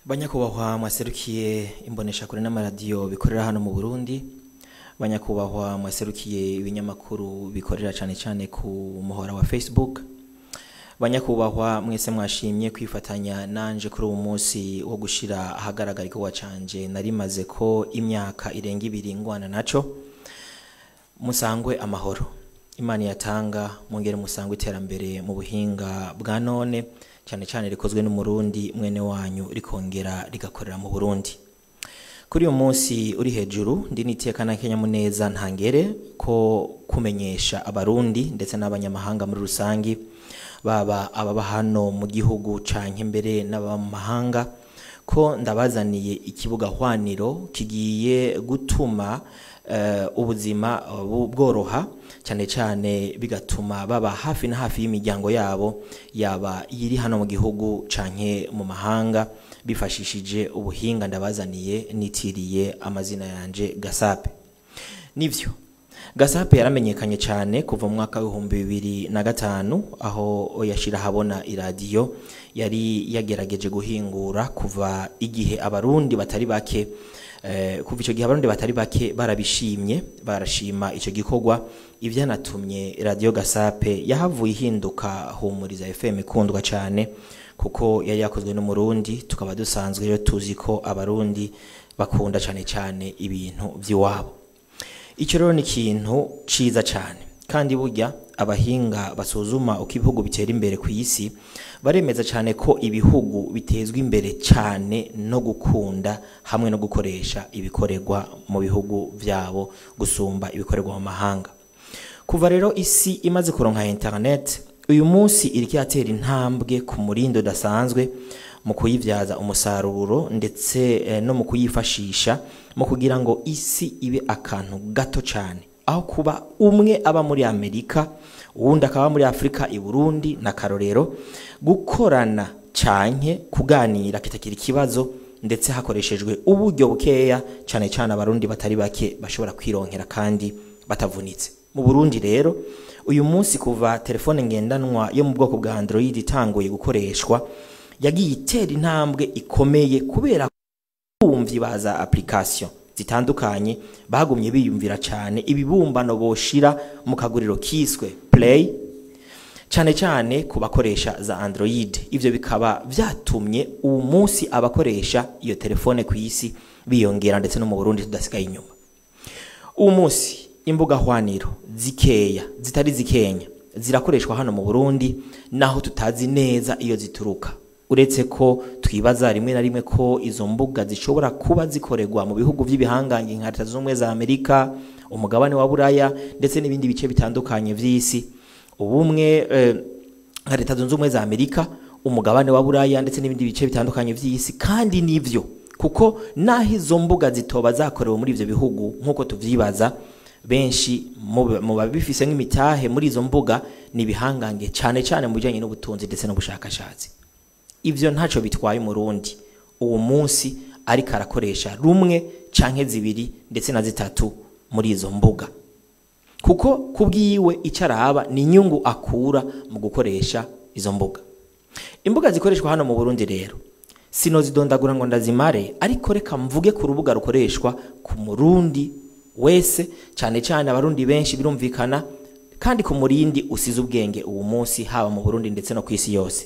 banyakubahwa mwaserukiye imboneshakure n'amaradiyo bikorera hano mu burundi banyakubahwa mwaserukiye ibinyamakuru bikorera cyane cyane ku muhora wa facebook banyakubahwa mwese mwashimye kwifatanya nanje kuri uwo munsi wo gushira ahagaragara igikorwa canje narimaze ko imyaka irenga ibiri ngwana naco musangwe amahoro imana yatanga mwongere musangwe iterambere mu buhinga bwa none cyane cyane rikozwe n'umurundi mwene wanyu rikongera rigakorera mu burundi kuri uyu munsi uri hejuru ndi niteka na kenyamuneza ntangere ko kumenyesha abarundi ndetse n'abanyamahanga muri rusangi baba ababa hano mu gihugu canke mbere n'ababa mu mahanga ko ndabazaniye ikibuga hwaniro kigiye gutuma eh, ubuzima uh, bworoha cyane cyane bigatuma baba hafi na hafi y'imiryango yabo yaba iri hano mu gihugu canke mu mahanga bifashishije ubuhinga ndabazaniye nitiriye amazina yanje gasape nivyo gasape yaramenyekanye cyane kuva mu mwaka w'ibihumbi bibiri na gatanu aho yashira habona iradiyo yari yagerageje guhingura kuva igihe abarundi batari bake eh, kuva icyo gihe abarundi batari bake barabishimye barashima icyo gikorwa ivyanatumye radiyo gasape yahavuye ihinduka humuriza fm ikundwa cyane kuko yari yakozwe n'umurundi tukaba dusanzwe rero tuzi ko abarundi bakunda cyane cyane ibintu by'iwabo icyo rero ni ikintu ciza cyane kandi burya abahinga basuzuma uko ibihugu bitera imbere ku isi baremeza cyane ko ibihugu bitezwa imbere cyane no gukunda hamwe no gukoresha ibikorerwa mu bihugu byabo gusumba ibikorerwa mu mahanga kuva rero isi imaze kuronka internet uyu munsi iriko iratera intambwe ku murindo udasanzwe mu kuyibyaza umusaruro ndetse eh, no mu kuyifashisha mu kugira ngo isi ibe akantu gato cyane aho kuba umwe aba muri amerika uwundi akaba muri afurika i burundi na karorero gukorana canke kuganira kitakira ikibazo ndetse hakoreshejwe uburyo bukeya cyane cyane abarundi batari bake bashobora kwironkera kandi batavunitse mu burundi rero uyu munsi kuva telefone ngendanwa yo mu bwoko bwa android itanguye gukoreshwa yagiye itera intambwe ikomeye kubera bumvyi baza application zitandukanye bagumye biyumvira cyane ibibumbano boshira mu kaguriro kiswe play cyane cyane ku bakoresha za android ivyo bikaba vyatumye uwo munsi abakoresha iyo telefone ku isi biyongera ndetse no mu burundi tudasigaye inyuma uwo munsi imbuga hwaniro zikeya zitari zikenya zirakoreshwa hano mu burundi naho tutazi neza iyo zituruka uretse ko twibaza rimwe na rimwe ko izo mbuga zishobora kuba zikorerwa mu bihugu by'ibihangange nka leta z'ubumwe za amerika umugabane wa buraya ndetse n'ibindi bice bitandukanye vy'isi ubumwe eh, nka leta zunze ubumwe za amerika umugabane wa buraya ndetse n'ibindi bice bitandukanye vy'isi kandi nivyo kuko naho izo mbuga zitoba zakorewe muri ivyo bihugu nk'uko tuvyibaza benshi mu babifise nk'imitahe muri izo mbuga ni ibihangange cyane cyane mu bijyanye n'ubutunzi ndetse n'ubushakashatsi ivyo ntaco bitwaye umurundi uwo munsi ariko arakoresha rumwe canke zibiri ndetse na zitatu muri izo mbuga kuko kubwiwe icyo araba ni inyungu akura mu gukoresha izo mbuga imbuga zikoreshwa hano mu burundi rero sinozidondagura ngo ndazimare ariko reka mvuge ku rubuga rukoreshwa ku murundi wese cyane cyane abarundi benshi birumvikana kandi ku murindi usize ubwenge uwo munsi haba mu burundi ndetse no ku isi yose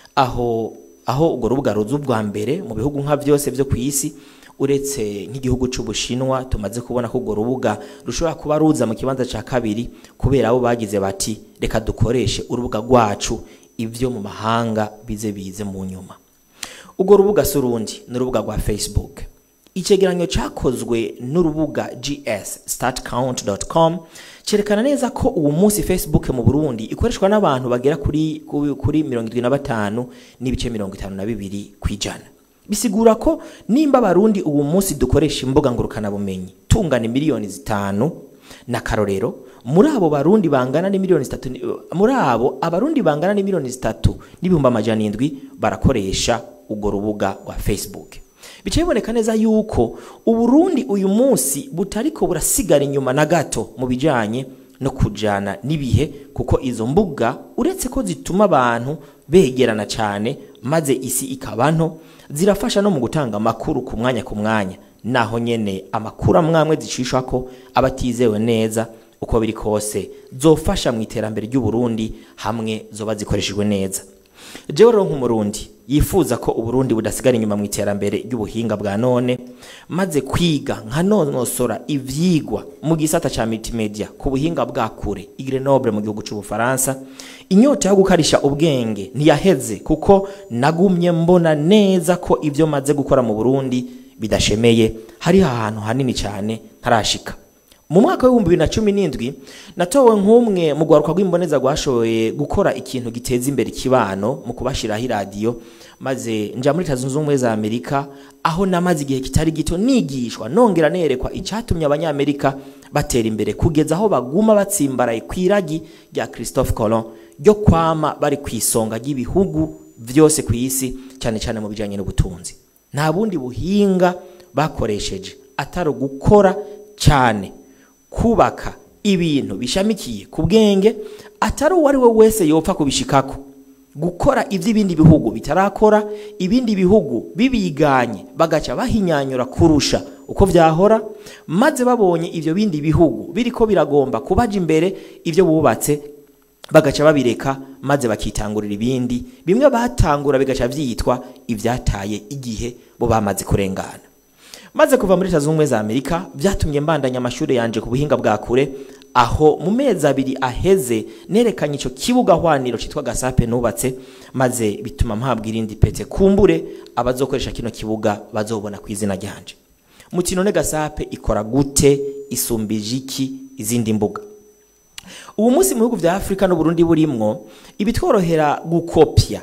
aho aho urwo rubuga ruza ubwa mbere mu bihugu nka byose byo ku isi uretse nk'igihugu cy'ubushinwa tumaze kubona ko urwo rubuga rushobora kuba ruza mu kibanza cya kabiri kubera abo bagize bati reka dukoreshe urubuga rwacu ibyo mu mahanga bize bize mu nyuma urwo rubuga si urundi ni urubuga rwa facebook icegeranyo cyakozwe n'urubuga gs startcount.com cyerekana neza ko uwo munsi facebook mu burundi ikoreshwa n'abantu bagera kuri kuri mirongo irindwi na batanu n'ibice mirongo itanu na bibiri ku ijana bisigura ko nimba abarundi uwo munsi dukoresha imbuga ngurukanabumenyi tungana miliyoni zitanu na karorero muri abo barundi bangana ni miliyoni zitatu muri abo abarundi bangana ni miliyoni zitatu n'ibihumbi amajana indwi barakoresha urwo rubuga rwa facebook bica biboneka neza yuko uburundi uyu munsi butariko burasigara inyuma na gato mu bijanye no kujana n'ibihe kuko izo mbuga uretse ko zituma abantu begerana cyane maze isi ikaba nto zirafasha no mu gutanga amakuru ku mwanya ku mwanya naho nyene amakuru amwamwe zicishwa ko abatizewe neza uko biri kose zofasha mu iterambere ry'u Burundi hamwe zoba zikoreshejwe neza jewe rero nk'umurundi yifuza ko uburundi budasigara inyuma mu iterambere ry'ubuhinga bwa none maze kwiga nkanonosora ivyigwa mu gisata ca multimedia ku buhinga bwa kure i Grenoble mu gihugu c'ubufaransa inyota yo gukarisha ubwenge ntiyaheze kuko nagumye mbona neza ko ivyo maze gukora mu burundi bidashemeye hari ahantu hanini cyane ntarashika mu mwaka w'ibihumbi bibiri na cumi n'indwi natowe nk'umwe mu rwaruka rw'imboneza rwashoboye gukora ikintu giteza imbere ikibano mu kubashiraho iradiyo maze nja muri leta zunze ubumwe za amerika aho namaze igihe kitari gito nigishwa nongera nerekwa icyatumye abanyamerika batera imbere kugeza aho baguma batsimbaraye ku iragi rya christophe colon ryo kwama bari ku isonga ry'ibihugu byose ku isi cyane cyane mu bijyanye n'ubutunzi nta bundi buhinga bakoresheje atari ugukora cyane kubaka ibintu bishamikiye ku bwenge atari uwo ari we wese yopfa kubishikako gukora iby'ibindi bihugu bitarakora ibindi bihugu bibiganye bagaca bahinyanyura kurusha uko byahora maze babonye ibyo bindi bihugu biriko biragomba kubaja imbere ibyo bubatse bagaca babireka maze bakitangurira ibindi bimwe batangura bigaca byitwa ibyataye igihe bo bamaze kurengana maze kuva muri leta zunze ubumwe za amerika byatumye mbandanya amashuri yanje ku buhinga bwa kure aho mu mezi abiri aheze nerekanye icyo kibuga hwaniro cyitwa gasape nubatse maze bituma mpabwa irindi pete kumbure abazokoresha kino kibuga bazobona ku izina ryanje mukino ne gasape ikora gute isumbije iki izindi mbuga ubu munsi mu bihugu bya afurika n'uburundi burimwo ibitworohera gukopya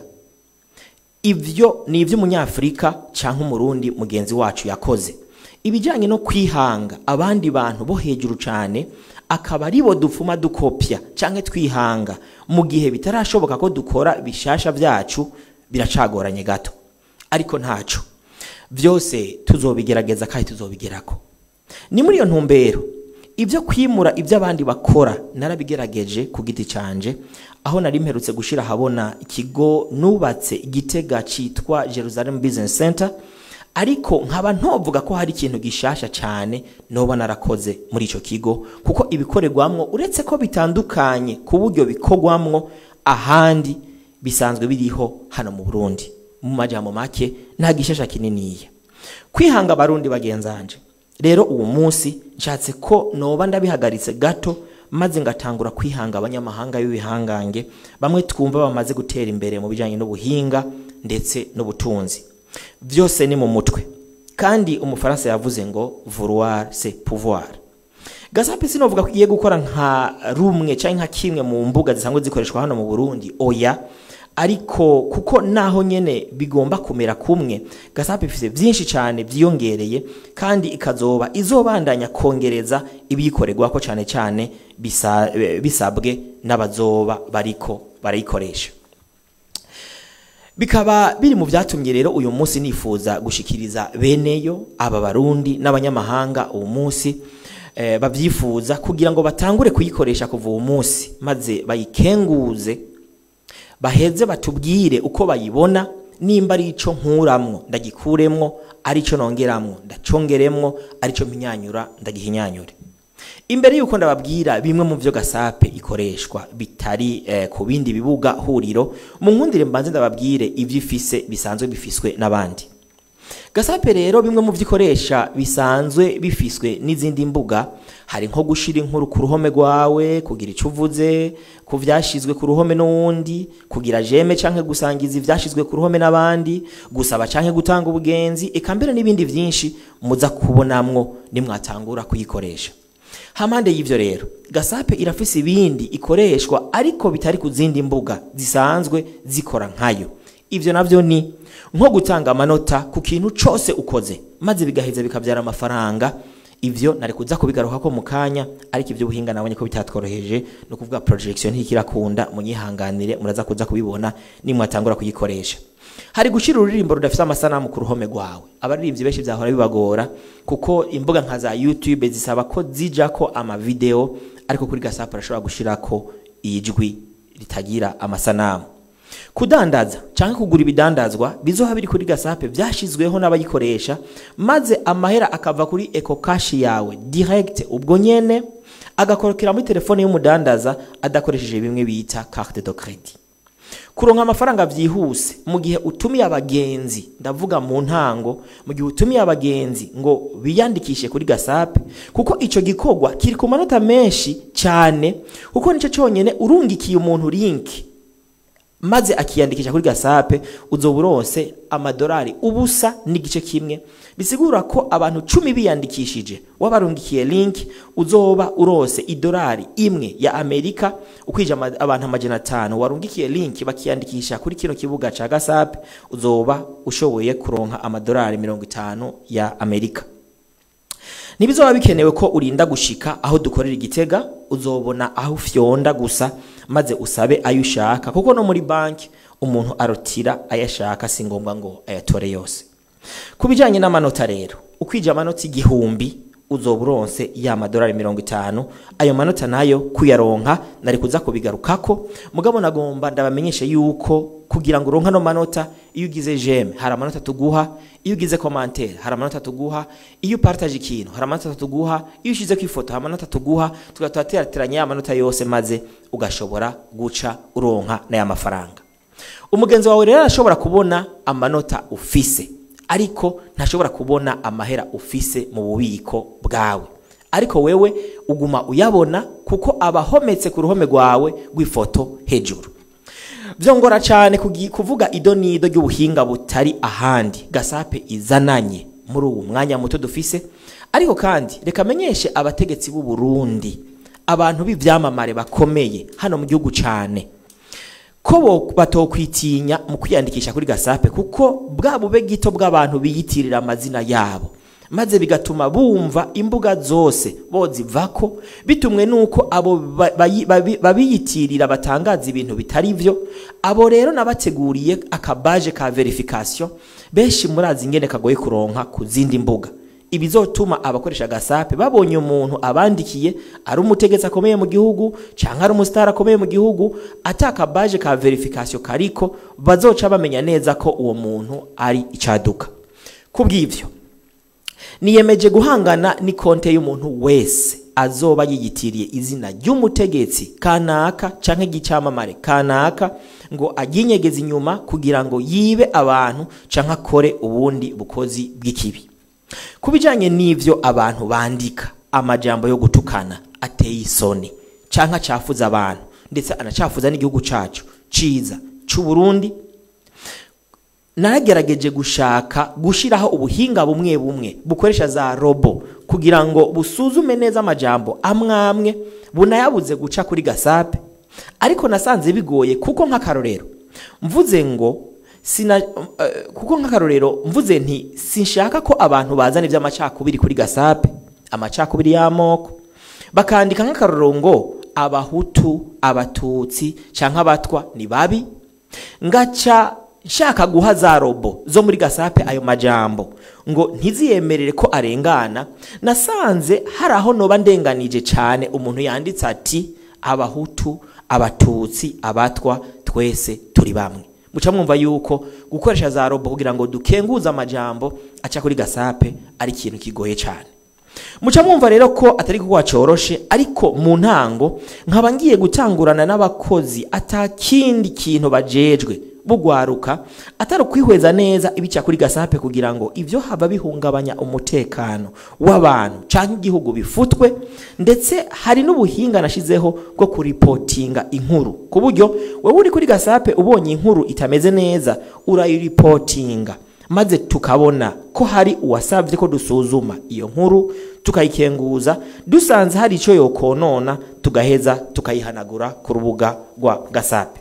ibyo ni iby'umunyafurika cyangwa umurundi mugenzi wacu yakoze ibijyanye no kwihanga abandi bantu bo hejuru cyane akaba aribo dupfuma dukopya cyangwa twihanga mu gihe bitarashoboka ko dukora bishasha byacu biracagoranye gato ariko ntaco byose tuzobigerageza kandi tuzobigerako ni muri iyo ntumbero ibyo kwimura ibyo abandi bakora narabigerageje ku giti canje aho nari mperutse gushira habona ikigo nubatse igitega citwa Jerusalem Business Center ariko nkaba ntovuga ko hari ikintu gishasha cyane noba narakoze muri ico kigo kuko ibikorerwamwo uretse ko bitandukanye ku buryo bikorwamwo ahandi bisanzwe biriho hano mu Burundi mu majambo make nta gishasha kininiya kwihanga abarundi bagenzanje rero uwo munsi nshatse ko noba ndabihagaritse gato maze ngatangura kwihanga abanyamahanga b'ibihangange bamwe twumva bamaze gutera imbere mu bijyanye n'ubuhinga ndetse n'ubutunzi byose ni mu mutwe kandi umufaransa yavuze ngo vouloir c'est pouvoir gasape sinovuga ko igiye gukora nka rumwe cyangwa nka kimwe mu mbuga zisanzwe zikoreshwa hano mu burundi oya ariko kuko naho nyene bigomba kumera kumwe gasape ifite byinshi cyane byiyongereye kandi ikazoba izobandanya kongereza ibiyikorerwako cyane cyane bisa, bisabwe n'abazoba bariko barayikoresha bikaba biri mu byatumye rero uyu munsi nifuza gushikiriza beneyo aba barundi n'abanyamahanga uwo munsi eh, babyifuza kugira ngo batangure kuyikoresha kuva uwo munsi maze bayikenguze baheze batubwire uko bayibona nimba ari ico nkuramwo ndagikuremwo ari cyo nongeramwo ndacongeremwo ari cyo mpinyanyura ndagihinyanyure imbere yuko ndababwira bimwe mu byo gasape ikoreshwa bitari eh, ku bindi bibuga huriro mu nkundire mbanze ndababwire ibyo ifise bisanzwe bifiswe n'abandi gasape rero bimwe mu byo ikoresha bisanzwe bifiswe n'izindi mbuga hari nko gushira inkuru ku ruhome rwawe kugira icyo uvuze ku byashyizwe ku ruhome n'uwundi kugira jeme cyangwa gusangiza ibyashyizwe ku ruhome n'abandi gusaba cyangwa gutanga ubugenzi eka mbere n'ibindi byinshi muza kubonamwo nimwatangura kuyikoresha hamande y'ivyo rero gasape irafise ibindi ikoreshwa ariko bitari ku zindi mbuga zisanzwe zikora nkayo ivyo navyo ni nko gutanga amanota ku kintu cose ukoze maze bigaheza bikabyara amafaranga ivyo nari kuza kubigarukako mu kanya ariko ivyo buhinga nabonye ko bitatworoheje no kuvuga projection ntikirakunda munyihanganire muraza kuza kubibona nimwatangura kuyikoresha hari gushira ururirimbo rudafite amasanamu ku ruhome rwawe abaririmbyi benshi byahora bibagora kuko imbuga nka za YouTube zisaba ko zijako ama video ariko kuri gasapu arashobora gushirako ijwi ritagira amasanamu kudandaza cyangwa kugura ibidandazwa bizoha biri kuri gasape byashyizweho n'abayikoresha maze amahera akava kuri eco cash yawe direct ubwo nyene agakorokera muri telefone y'umudandaza adakoresheje bimwe bita carte de credit kuronka amafaranga byihuse mu gihe utumiye abagenzi ndavuga mu ntango mu gihe utumiye abagenzi ngo biyandikishe kuri gasape kuko icyo gikorwa kiri ku manota menshi cyane kuko nicyo cyonyine urungikiye umuntu linki maze akiyandikisha kuri gasape uzoba urose amadolari ubusa n'igice kimwe bisigura ko abantu cumi biyandikishije wabarungikiye link uzoba urose idolari imwe ya amerika ukwije ama- abantu amajana atanu warungikiye link bakiyandikisha kuri kino kibuga ca gasape uzoba ushoboye kuronka amadolari mirongo itanu ya amerika ntibizoba bikenewe ko urinda gushika aho dukorera igitega uzobona aho ufyonda gusa maze usabe ayo ushaka kuko no muri banki umuntu arotira ayo ashaka si ngombwa ngo ayatore yose ku bijyanye n'amanota rero ukwije amanota igihumbi uzoba uronse ya madolari mirongo itanu ayo manota nayo kuyaronka nari kuza kubigarukako mugabo nagomba ndabamenyeshe yuko kugira ngo uronke ano manota iyo ugize jeme hari amanota tuguha iyo ugize komantere hari amanota tuguha iyo upartaje ikintu hari amanota tuguha iyo ushize ku ifoto hari amanota tuguha tugahita turateranya ya manota yose maze ugashobora guca uronka n'aya mafaranga umugenzi wawe rero arashobora kubona amanota ufise ariko ntashobora kubona amahera ufise mu bubiko bwawe ariko wewe uguma uyabona kuko aba ahometse ku ruhome rwawe rw'ifoto hejuru byongora cyane kugi- kuvuga ido n'ido ry'ubuhinga butari ahandi gasape izananye muri uwo mwanya muto dufise ariko kandi reka amenyeshe abategetsi b'u Burundi abantu b'ivyamamare bakomeye hano mu gihugu cyane ko bo batokwitinya mu kwiyandikisha kuri gasape kuko bwa bube gito bw'abantu biyitirira amazina yabo maze bigatuma bumva imbuga zose bozivako bitumwe nuko abo ba- bayi- babi- babiyitirira batangaza ibintu bitari byo abo rero nabateguriye akabaje ka verification benshi murazi ingene kagoye kuronka ku zindi mbuga ibizotuma abakoresha gasape babonye umuntu abandikiye ari umutegetsi akomeye mu gihugu cyangwa ari umusitari akomeye mu gihugu ataka baje ka verification kariko bazoca bamenya neza ko uwo muntu ari icaduka kubw'ivyo niyemeje guhangana n'ikonte y'umuntu wese azoba yiyitiriye izina ry'umutegetsi kanaka canke igicyamamare kanaka ngo aginyegeze inyuma kugira ngo yibe abantu canke akore ubundi bukozi bw'ikibi ku bijyanye n'ibyo abantu bandika amajambo yo gutukana ateye isoni cyangwa acafuza abantu ndetse anacafuza n'igihugu cyacu cyiza cy'u Burundi naragerageje gushaka gushyiraho ubuhinga bumwe bumwe bukoresha za robo kugira ngo busuzume neza amajambo amwe amwe bunayabuze guca kuri gasape ariko nasanze bigoye kuko nk'akarorero mvuze ngo sina eh, kuko nk'akarorero mvuze nti sinshaka ko abantu bazana iby'amacakubiri kuri gasape amacakubiri y'amoko bakandika nk'akarorero ngo abahutu abatutsi cyangwa abatwa ni babi ngaca nshaka guha za robo zo muri gasape ayo majambo ngo ntiziyemerere ko arengana nasanze hari aho noba ndenganije cyane umuntu yanditse ati abahutu abatutsi abatwa twese turi bamwe muca mwumva yuko gukoresha za robo kugira ngo dukenguze amajambo aca kuri gasape ari ikintu kigoye cyane muca mwumva rero ko atari kuba coroshe ariko mu ntango nkaba ngiye gutangurana n'abakozi atakindi kintu bajejwe bugwaruka atari ukwihweza neza ibica kuri gasape kugira ngo ibyo haba bihungabanya umutekano w'abantu cyangwa igihugu bifutwe ndetse hari n'ubuhinga nashizeho bwo kuripotinga inkuru ku buryo wowe uri kuri gasape ubonye inkuru itameze neza urayiripotinga maze tukabona ko hari uwasabye ko dusuzuma iyo nkuru tukayikenguza dusanze hari icyo yokonona tugaheza tukayihanagura ku rubuga rwa gasape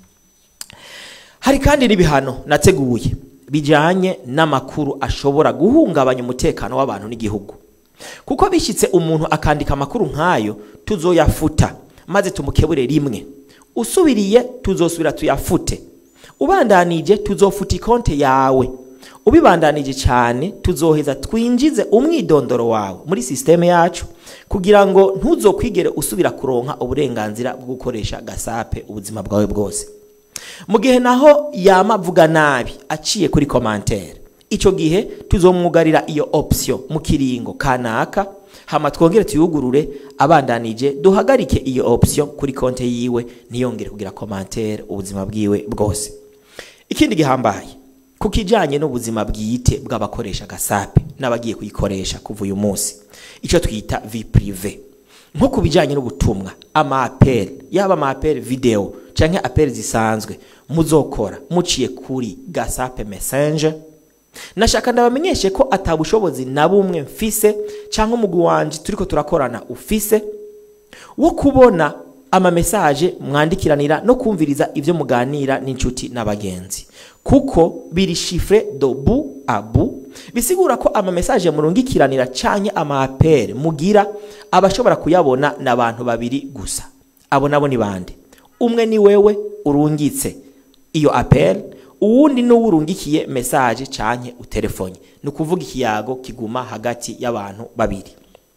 hari kandi n'ibihano nateguye bijyanye n'amakuru ashobora guhungabanya umutekano w'abantu n'igihugu kuko bishyitse umuntu akandika amakuru nk'ayo tuzoyafuta maze tumukebure rimwe usubiriye tuzosubira tuyafute ubandanije tuzofuta ikonte yawe ubibandanije cyane tuzoheza twinjize umwidondoro wawe muri sisiteme yacu kugira ngo ntuzokwigere usubira kuronka uburenganzira bwo gukoresha gasape ubuzima bwawe bwose mu gihe naho yama avuga nabi aciye kuri commentaire icyo gihe tuzomwugarira iyo option mu kiringo kanaka hama twongere tuyugurure abandanije duhagarike iyo option kuri konte yiwe ntiyongere kugira commentaire ubuzima bwiwe bwose ikindi gihambaye ku kijyanye n'ubuzima bwite bw'abakoresha gasape n'abagiye kuyikoresha kuva uyu munsi icyo twita vi prive nko ku bijyanye n'ubutumwa amaperi yaba amaperi videwo cyangwa aperi zisanzwe muzokora muciye kuri gasape mesenje nashaka ndabamenyeshe ko atabushobozi na bumwe mfise cyangwa umugwi wanje turiko turakorana ufise wo kubona amamesaje mwandikiranira no kumviriza ibyo muganira n'inshuti n'abagenzi kuko biri shifre do bu abu bisigura ko amamesaje murungikiranira canke amapere mugira abashobora kuyabona n'abantu babiri gusa abo nabo ni bande umwe ni wewe urungitse iyo apel uwundi n'uwo urungikiye mesaje canke utelefone ni ukuvuga ikiyago kiguma hagati y'abantu babiri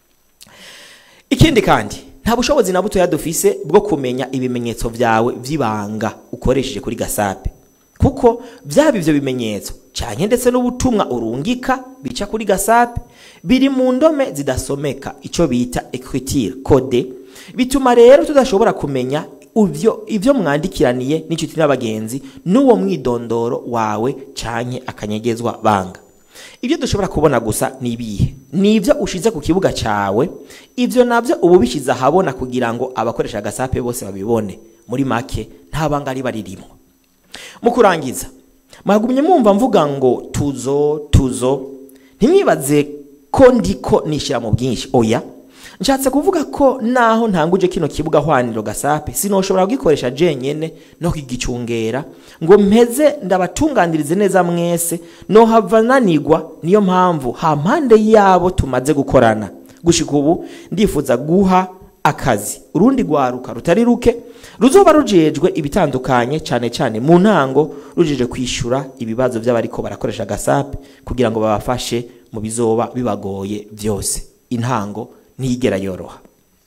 ikindi kandi nta bushobozi na butoya dufise bwo kumenya ibimenyetso vyawe vy'ibanga ukoresheje kuri gasape kuko vyaba ivyo bimenyetso canke ndetse n'ubutumwa urungika bica kuri gasape biri mu ndome zidasomeka ico bita ecriture code bituma rero tudashobora kumenya ivyo ivyo mwandikiraniye n'inshuti n'abagenzi n'uwo mwidondoro wawe canke akanyegezwa banga ibyo dushobora kubona gusa ni ibihe ni ibyo ushize ku kibuga cyawe ibyo nabyo uba ubishyize ahabona kugira ngo abakoresha agasape bose babibone muri make nta banga riba ririmo mu kurangiza mwagumye mwumva mvuga ngo tuzo tuzo ntimwibaze ko ndiko nishyira mu bwinshi oya nshatse kuvuga ko naho ntanguje kino kibuga hwaniro gasape sinoshobora kugikoresha jenyene no kugicungera ngo mpeze ndabatunganirize neza mwese no hava nanigwa niyo mpamvu ha mpande yabo tumaze gukorana gushika ubu ndifuza guha akazi urundi rwaruka rutari ruke ruzoba rujejwe ibitandukanye cyane cyane mu ntango rujeje kwishyura ibibazo by'abariko barakoresha gasape kugira ngo babafashe mu bizoba bibagoye byose intango ntiyigera yoroha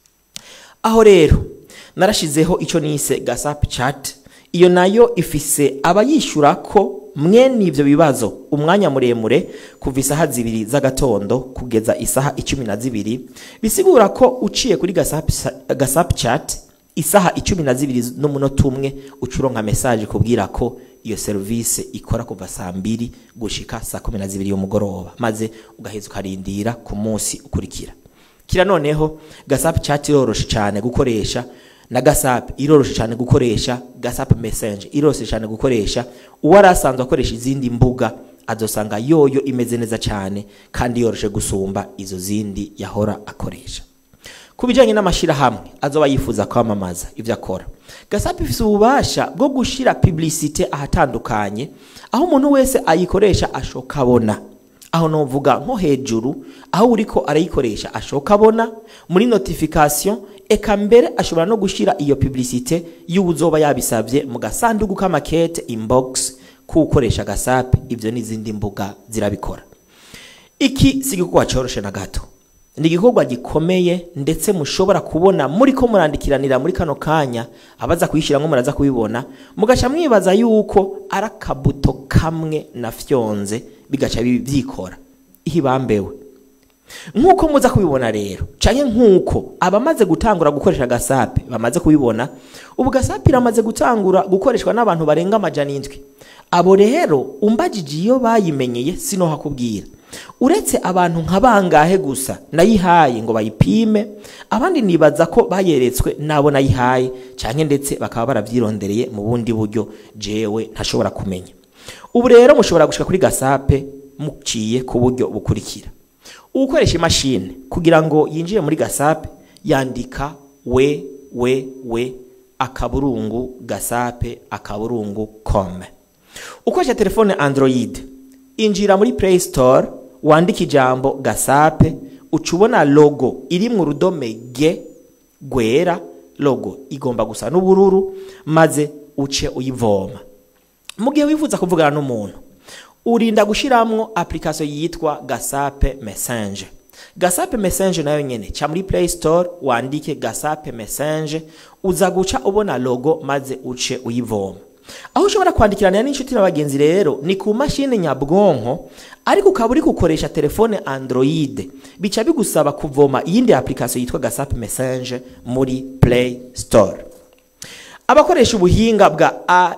aho rero narashizeho icyo nise gasapu chat iyo nayo ifise abayishyura ko mwene ibyo bibazo umwanya muremure kuva isaha zibiri z'agatondo kugeza isaha icumi na zibiri bisigura ko uciye kuri gasapu chat isaha icumi na zibiri n'umunota umwe ucuronka mesaje kubwira ko iyo serivisi ikora kuva saa mbiri gushika saa kumi na zibiri y'umugoroba maze ugaheza ukarindira ku munsi ukurikira kira noneho gasapu chat iroroshe cyane gukoresha na gasapu iroroshe cyane gukoresha gasapu mesenje iroroshe cyane gukoresha uwo yari asanzwe akoresha izindi mbuga azosanga yoyo imeze neza cyane kandi yoroshe gusumba izo zindi yahora akoresha ku bijyanye n'amashyirahamwe azoba yifuza kwamamaza ibyo akora gasapu ifite ububasha bwo gushyira publicite ahatandukanye aho umuntu wese ayikoresha ashoka abona aho novuga nko hejuru aho uriko arayikoresha ashoka abona muri notification eka mbere ashobora no gushyira iyo publicite y'ubuzoba yabisabye mu gasanduku k'amakete inbox k'ukoresha gasape ibyo n'izindi mbuga zirabikora iki si igikorwa cyoroshe na gato ni igikorwa gikomeye ndetse mushobora kubona muri ko murandikiranira muri kano kanya abaza kuyishyiramo muraza kubibona mugaca mwibaza yuko ari akabuto kamwe na fyonze bigaca byikora ihibambewe nk'uko muza kubibona rero cyane nk'uko abamaze gutangura gukoresha gasape bamaze kubibona ubu gasape iramaze gutangura gukoreshwa n'abantu barenga amajana indwi abo rero umbagije iyo bayimenyeye sino hakubwira uretse abantu nka bangahe gusa nayihaye ngo bayipime abandi nibaza ko bayeretswe nabo nayihaye cyane ndetse bakaba barabyirondereye mu bundi buryo jewe ntashobora kumenya ubu rero mushobora gushika kuri gasape muciye ku buryo bukurikira ugukoresha imashini kugira ngo yinjire muri gasape yandika we we we akaburungu gasape akaburungu kome ukoresha telefone android injira muri play store wandika ijambo gasape uca ubona logo iri mu rudome g rwera logo igomba gusa n'ubururu maze uce uyivoma mu gihe wifuza kuvugana n'umuntu urinda gushyiramo application yitwa gasape message gasape message nayo nyene ca muri play store wandike gasape message uza guca ubona logo maze uce uyivoma aho ushobora kwandikirana n'inshuti n'abagenzi rero ni ku mashini nyabwonko ariko ukaba uri gukoresha telefone android bica bigusaba kuvoma iyindi application yitwa gasap message muri play store abakoresha ubuhinga bwa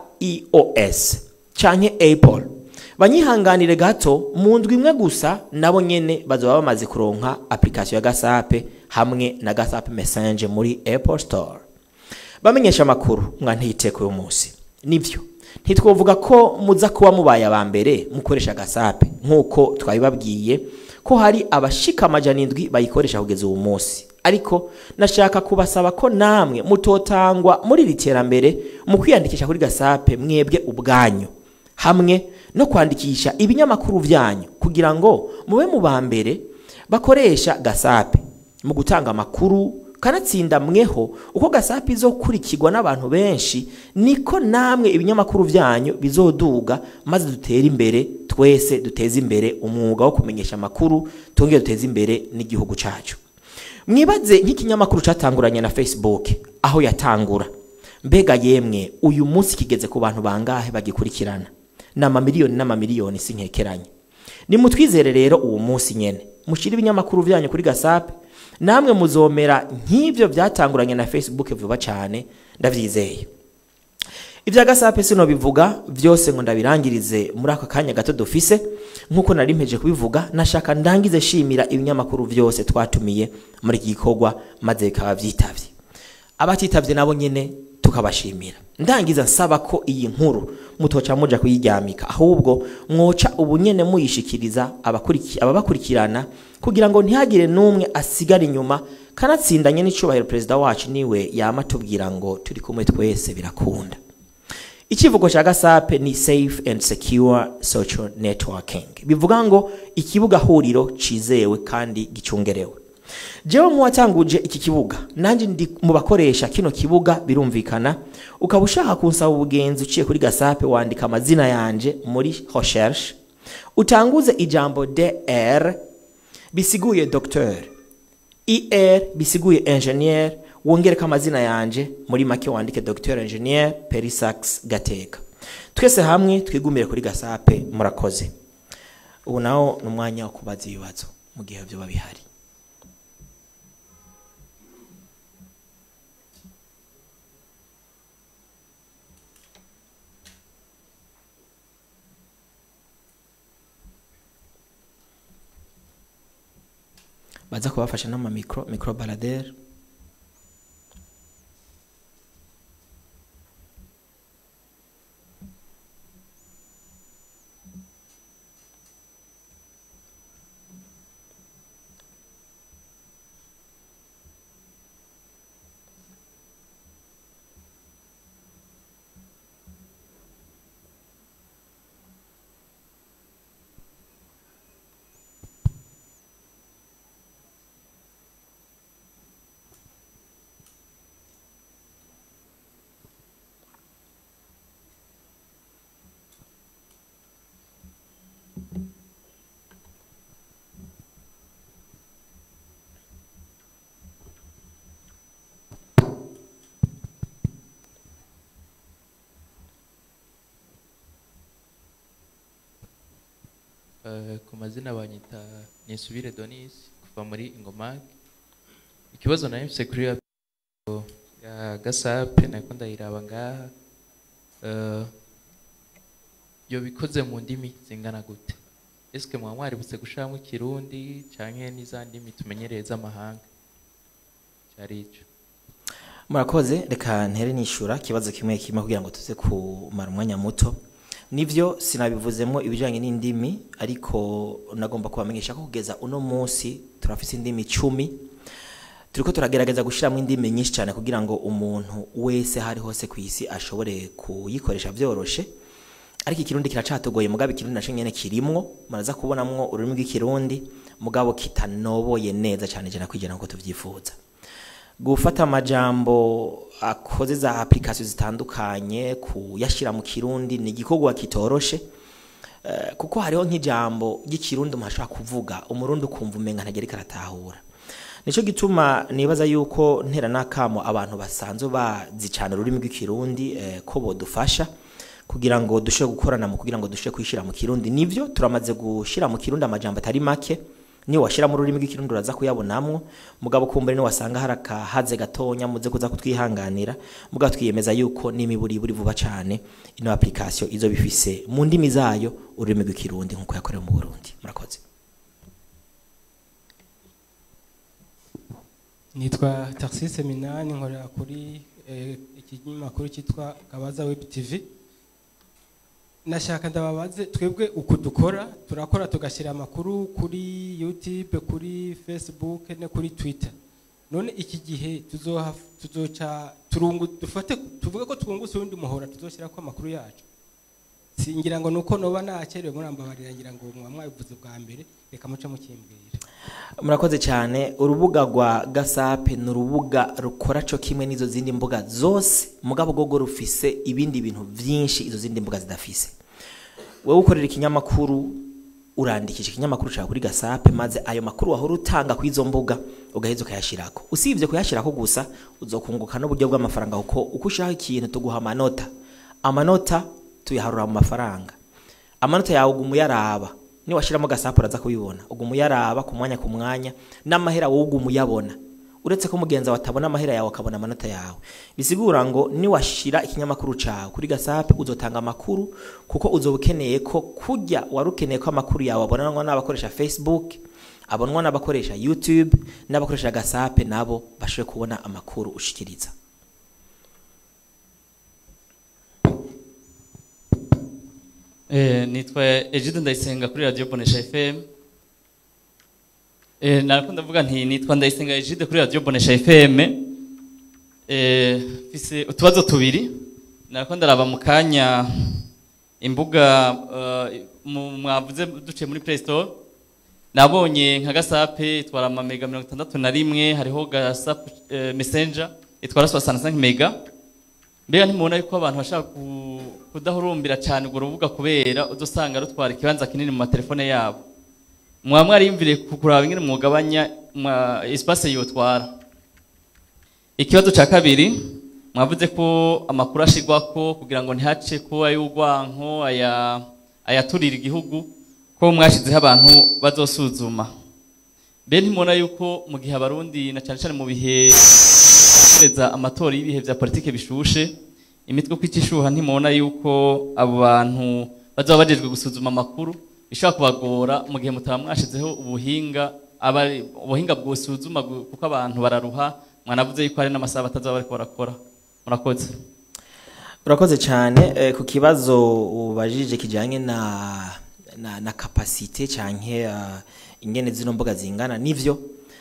ios canke apple banyihanganire gato mu ndwi imwe gusa nabo nyene bazoba bamaze kuronka application ya gasape hamwe na gasape message muri apple store bamenyesha amakuru mwantiyiteko uyu munsi nivyo ntitwovuga ko muza kuba mubaye aba mbere mukoresha gasape nk'uko twabibabwiye ko hari abashika amajana indwi bayikoresha kugeza uwo munsi ariko nashaka kubasaba ko namwe mutotangwa muri iri terambere mu kwiyandikisha kuri gasape mwebwe ubwanyu hamwe no kwandikisha ibinyamakuru byanyu kugira ngo mube mu ba mbere bakoresha gasape mu gutanga amakuru kanatsinda mweho uko gasape izokurikirwa n'abantu benshi niko namwe ibinyamakuru byanyu bizoduga maze dutere imbere twese duteze imbere umwuga wo kumenyesha amakuru twongere duteze imbere n'igihugu cyacu mwibaze nk'ikinyamakuru cyatanguranye na facebook aho yatangura mbega yemwe uyu munsi kigeze ku bantu bangahe bagikurikirana ni amamiliyoni n'amamiliyoni si nkekeranye nimutwizere rero uwo munsi nyene mushyire ibinyamakuru byanyu kuri gasape namwe muzomera nk'ibyo byatanguranye na facebook vuba cyane ndabyizeye ibya gasape sino bivuga byose ngo ndabirangirize muri aka kanya gato dufise nk'uko nari mpeje kubivuga nashaka ndangize shimira ibinyamakuru byose twatumiye muri iki gikorwa maze bikaba byitabye abatitavye nabo nyene tukabashimira ndangiza nsaba ko iyi nkuru mutoca muja kuyiryamika ahubwo mwoca ubunyene muyishikiriza abakuriki- ababakurikirana kugira ngo ntihagire n'umwe asigara inyuma kanatsindanye n'icubahiro perezida wacu niwe yama atubwira ngo turi kumwe twese birakunda ikivugo cya gasape ni safe and secure social networking bivuga ngo ikibuga huriro cizewe kandi gicungerewe jewe nk'uwatanguje iki kibuga nanjye ndi mu bakoresha kino kibuga birumvikana ukaba ushaka kunsaba ubugenzi uciye kuri gasape wandika amazina yanje muri recherche utanguze ijambo dr bisiguye docteur er bisiguye ingenieur wongereko amazina yanje muri make wandike docteur ingenieur perisax gateka twese hamwe twigumire kuri gasape murakoze ubu nawo ni umwanya wo kubaza ibibazo mu gihe byoba bihari baza kubafasha n'amamikro micro baladere Eh, ku mazina banyita nisubire donisi kuva muri ingomage ikibazo nari mfise kuri ya ya gasape nariko ndayiraba ngaha Eh, yo bikoze mu ndimi zingana gute eske mwaba mwaributse gushiramwo ikirundi canke n'iza ndimi tumenyereye z'amahanga cari ico murakoze reka ntere nishura ikibazo kimwe kimwe kugira ngo tuze kumara umwanya muto nivyo sinabivuzemo ibijanye n'indimi ariko nagomba kubamenyesha ko kugeza uno munsi turafise indimi icumi turiko turagerageza gushiramo indimi nyinshi cyane kugira ngo umuntu wese hari hose ku isi ashobore kuyikoresha vyoroshe ariko ikirundi kiracatogoye mugabo ikirundi naco nyene kirimwo muraza kubonamwo ururimi rw'ikirundi mugabo kitanoboye neza cyane cyane kwijana nkuko tuvyifuza gufata amajambo akoze za application zitandukanye kuyashira mu kirundi ni igikorwa kitoroshe Eh, kuko hariho nk'ijambo ry'ikirundi umuntu ashobora kuvuga umurundi ukumva umenga ntagera karatahura nico gituma nibaza yuko ntera n'akamo abantu basanzwe bazi cyane ururimi rw'ikirundi eh, ko bodufasha kugira ngo dushe gukorana mu kugira ngo dushe kwishira mu kirundi nivyo turamaze gushira mu kirundi amajambo atari make ni washira mu rurimi rw'ikirundi uraza kuyabonamwo mugabo kumbere ni wasanga hari akahaze gatonya muze kuza kutwihanganira mugabo twiyemeza yuko n'imiburi buri vuba cane ino application izo bifise mu ndimi zayo ururimi rw'ikirundi nkuko yakorewe mu Burundi murakoze nitwa taxise minani nkorera kuri eh, ikinyamakuru cyitwa kabaza web tv nashaka ndababaze twebwe uku dukora turakora tugashyira amakuru kuri youtube kuri facebook no kuri twitter none iki gihe tuzoha tuzoca turungu dufate tuvuge ko twungutse uwundi muhora tuzoshyira ko amakuru yacu singira ngo nuko noba nakerewe murambabarira ngira ngo mwa mwabivuze bwa mbere reka muce mukimbwira murakoze cyane urubuga rwa gasape ni urubuga rukora cyo kimwe n'izo zindi mbuga zose mugabo gogo rufise ibindi bintu byinshi izo zindi mbuga zidafise wowe ukorera ikinyamakuru urandikisha ikinyamakuru cyawe kuri gasape maze ayo makuru wahora utanga ku izo mbuga ugaheza ukayashyirako usibye kuyashyirako gusa uzokunguka n'uburyo bw'amafaranga kuko uko ushaka ikintu tuguha amanota amanota tuyaharura mu mafaranga amanota yawe uguma uyaraba niwashyiramo gasapu uraza kubibona uguma uyaraba ku mwanya ku mwanya n'amahera wowe uguma uyabona uretse ko mugenzi wawe atabona amahera yawe akabona amanota yawe bisigura ngo niwashyira ikinyamakuru cyawe kuri gasapu uzotanga amakuru kuko uzoba ukeneye ko kujya wari ukeneye ko amakuru yawe abonanwa n'abakoresha facebook abonwa n'abakoresha youtube n'abakoresha gasape nabo bashobore kubona amakuru ushikiriza Eh, nitwa Egide Ndayisenga kuri Radio Bonesha FM. Eh, narakunda ndavuga nti nitwa Ndayisenga Egide kuri Radio Bonesha FM. Eh, fise utubazo tubiri. Narakunda ndaraba mu kanya imbuga uh, mu mwavuze duce muri Play Store. Nabonye nka gasape itwara ama mega 61 hariho gasape uh, messenger itwara 65 mega. mbega ntimubona yuko abantu bashaka ku- kudahurumbira cyane urwo rubuga kubera udusanga rutwara ikibanza kinini mu matelefone yabo mwaba mwariyumvire ku kuraba ingene mwugabanya mwa- espace yotwara ikibazo cya kabiri mwavuze ko amakuru ashirwako kugira ngo ntihace ko ay'urwanko aya ayaturira igihugu ko mwashizeho abantu bazosuzuma mbe ntimubona yuko mu gihe abarundi na cyane cyane mu bihe guhereza amatora y'ibihe vya politike bishushe imitwe ko icishuha ntimubona yuko abo bantu bazaba bajejwe gusuzuma amakuru bishobora kubagora mu gihe mutaba mwashizeho ubuhinga aba ubuhinga bwosuzuma gu- kuko abantu bararuha mwanavuze yuko hari n'amasaha batazaba bariko barakora murakoze urakoze cyane eh, ku kibazo ubajije kijyanye na na, na kapasite canke uh, ingene zino mbuga zingana nivyo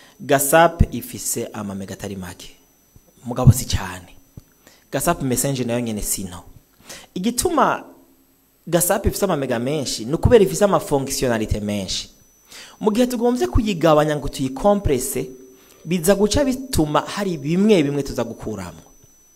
gasape ifise amamega atari make mugabo si cyane gasape messenger nayo nyene sino igituma gasape ifise amamega menshi ni ukubera ifise amafonctionnalité menshi mu gihe tugombye kuyigabanya ngo tuyikomprese biza guca bituma hari bimwe bimwe tuza gukuramo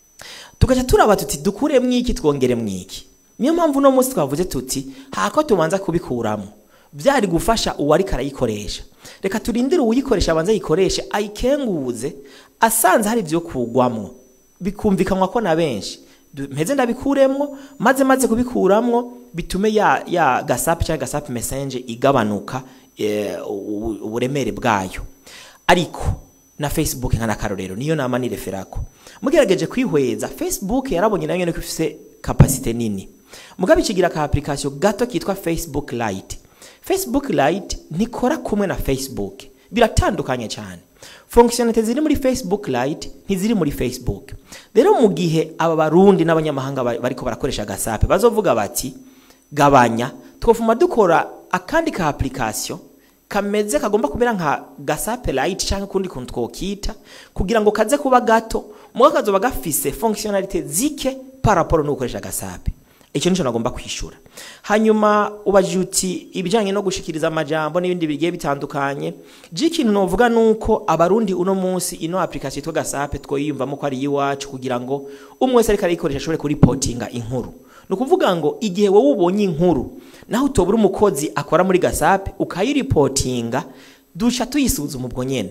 tugaca turaba tuti dukuremwo iki twongeremwo iki niyo mpamvu uno munsi twavuze tuti hako tubanza kubikuramo byari gufasha uwariko arayikoresha reka turindire uwuyikoresha abanza ayikoreshe ayikenguze asanze hari ibyo kugwamwo bikumvikanwa ko na benshi Du- mpeze ndabikuremwo maze maze kubikuramwo bitume ya, ya gasapu cyangwa gasapu messenger igabanuka eh, u- uburemere bwayo ariko na facebook nka nakarorero niyo nama nireferako mugerageje kwihweza facebook yarabonye nayo nyene ko ifise kapasite nini mugabe ikigira ka application gato kitwa facebook lite facebook lite ntikora kumwe na facebook biratandukanye cyane fonctionnalité ziri muri facebook lite ntiziri muri facebook rero mu gihe aba barundi n'abanyamahanga ba- bariko barakoresha gasape bazovuga bati gabanya twofuma dukora akandi ka application kameze kagomba kumera nka gasape light cyangwa kundi kuntu twokita kugira ngo kaze kuba gato muga kazoba gafise fonctionnalité zike par rapport no gukoresha gasape icyo nico nagomba kwishura hanyuma ubajije uti ibijanye no gushikiriza amajambo n'ibindi bigiye bitandukanye je ikintu novuga nuko abarundi uno munsi ino application yitwa gasape twoyiyumvamo ko ari iwacu kugira ngo umwe wese ariko arayikoresha ashobore kuripotinga inkuru ni ukuvuga ngo igihe wowe ubonye inkuru naho utobura umukozi akora muri gasape ukayiripotinga duca tuyisuzuma ubwo nyene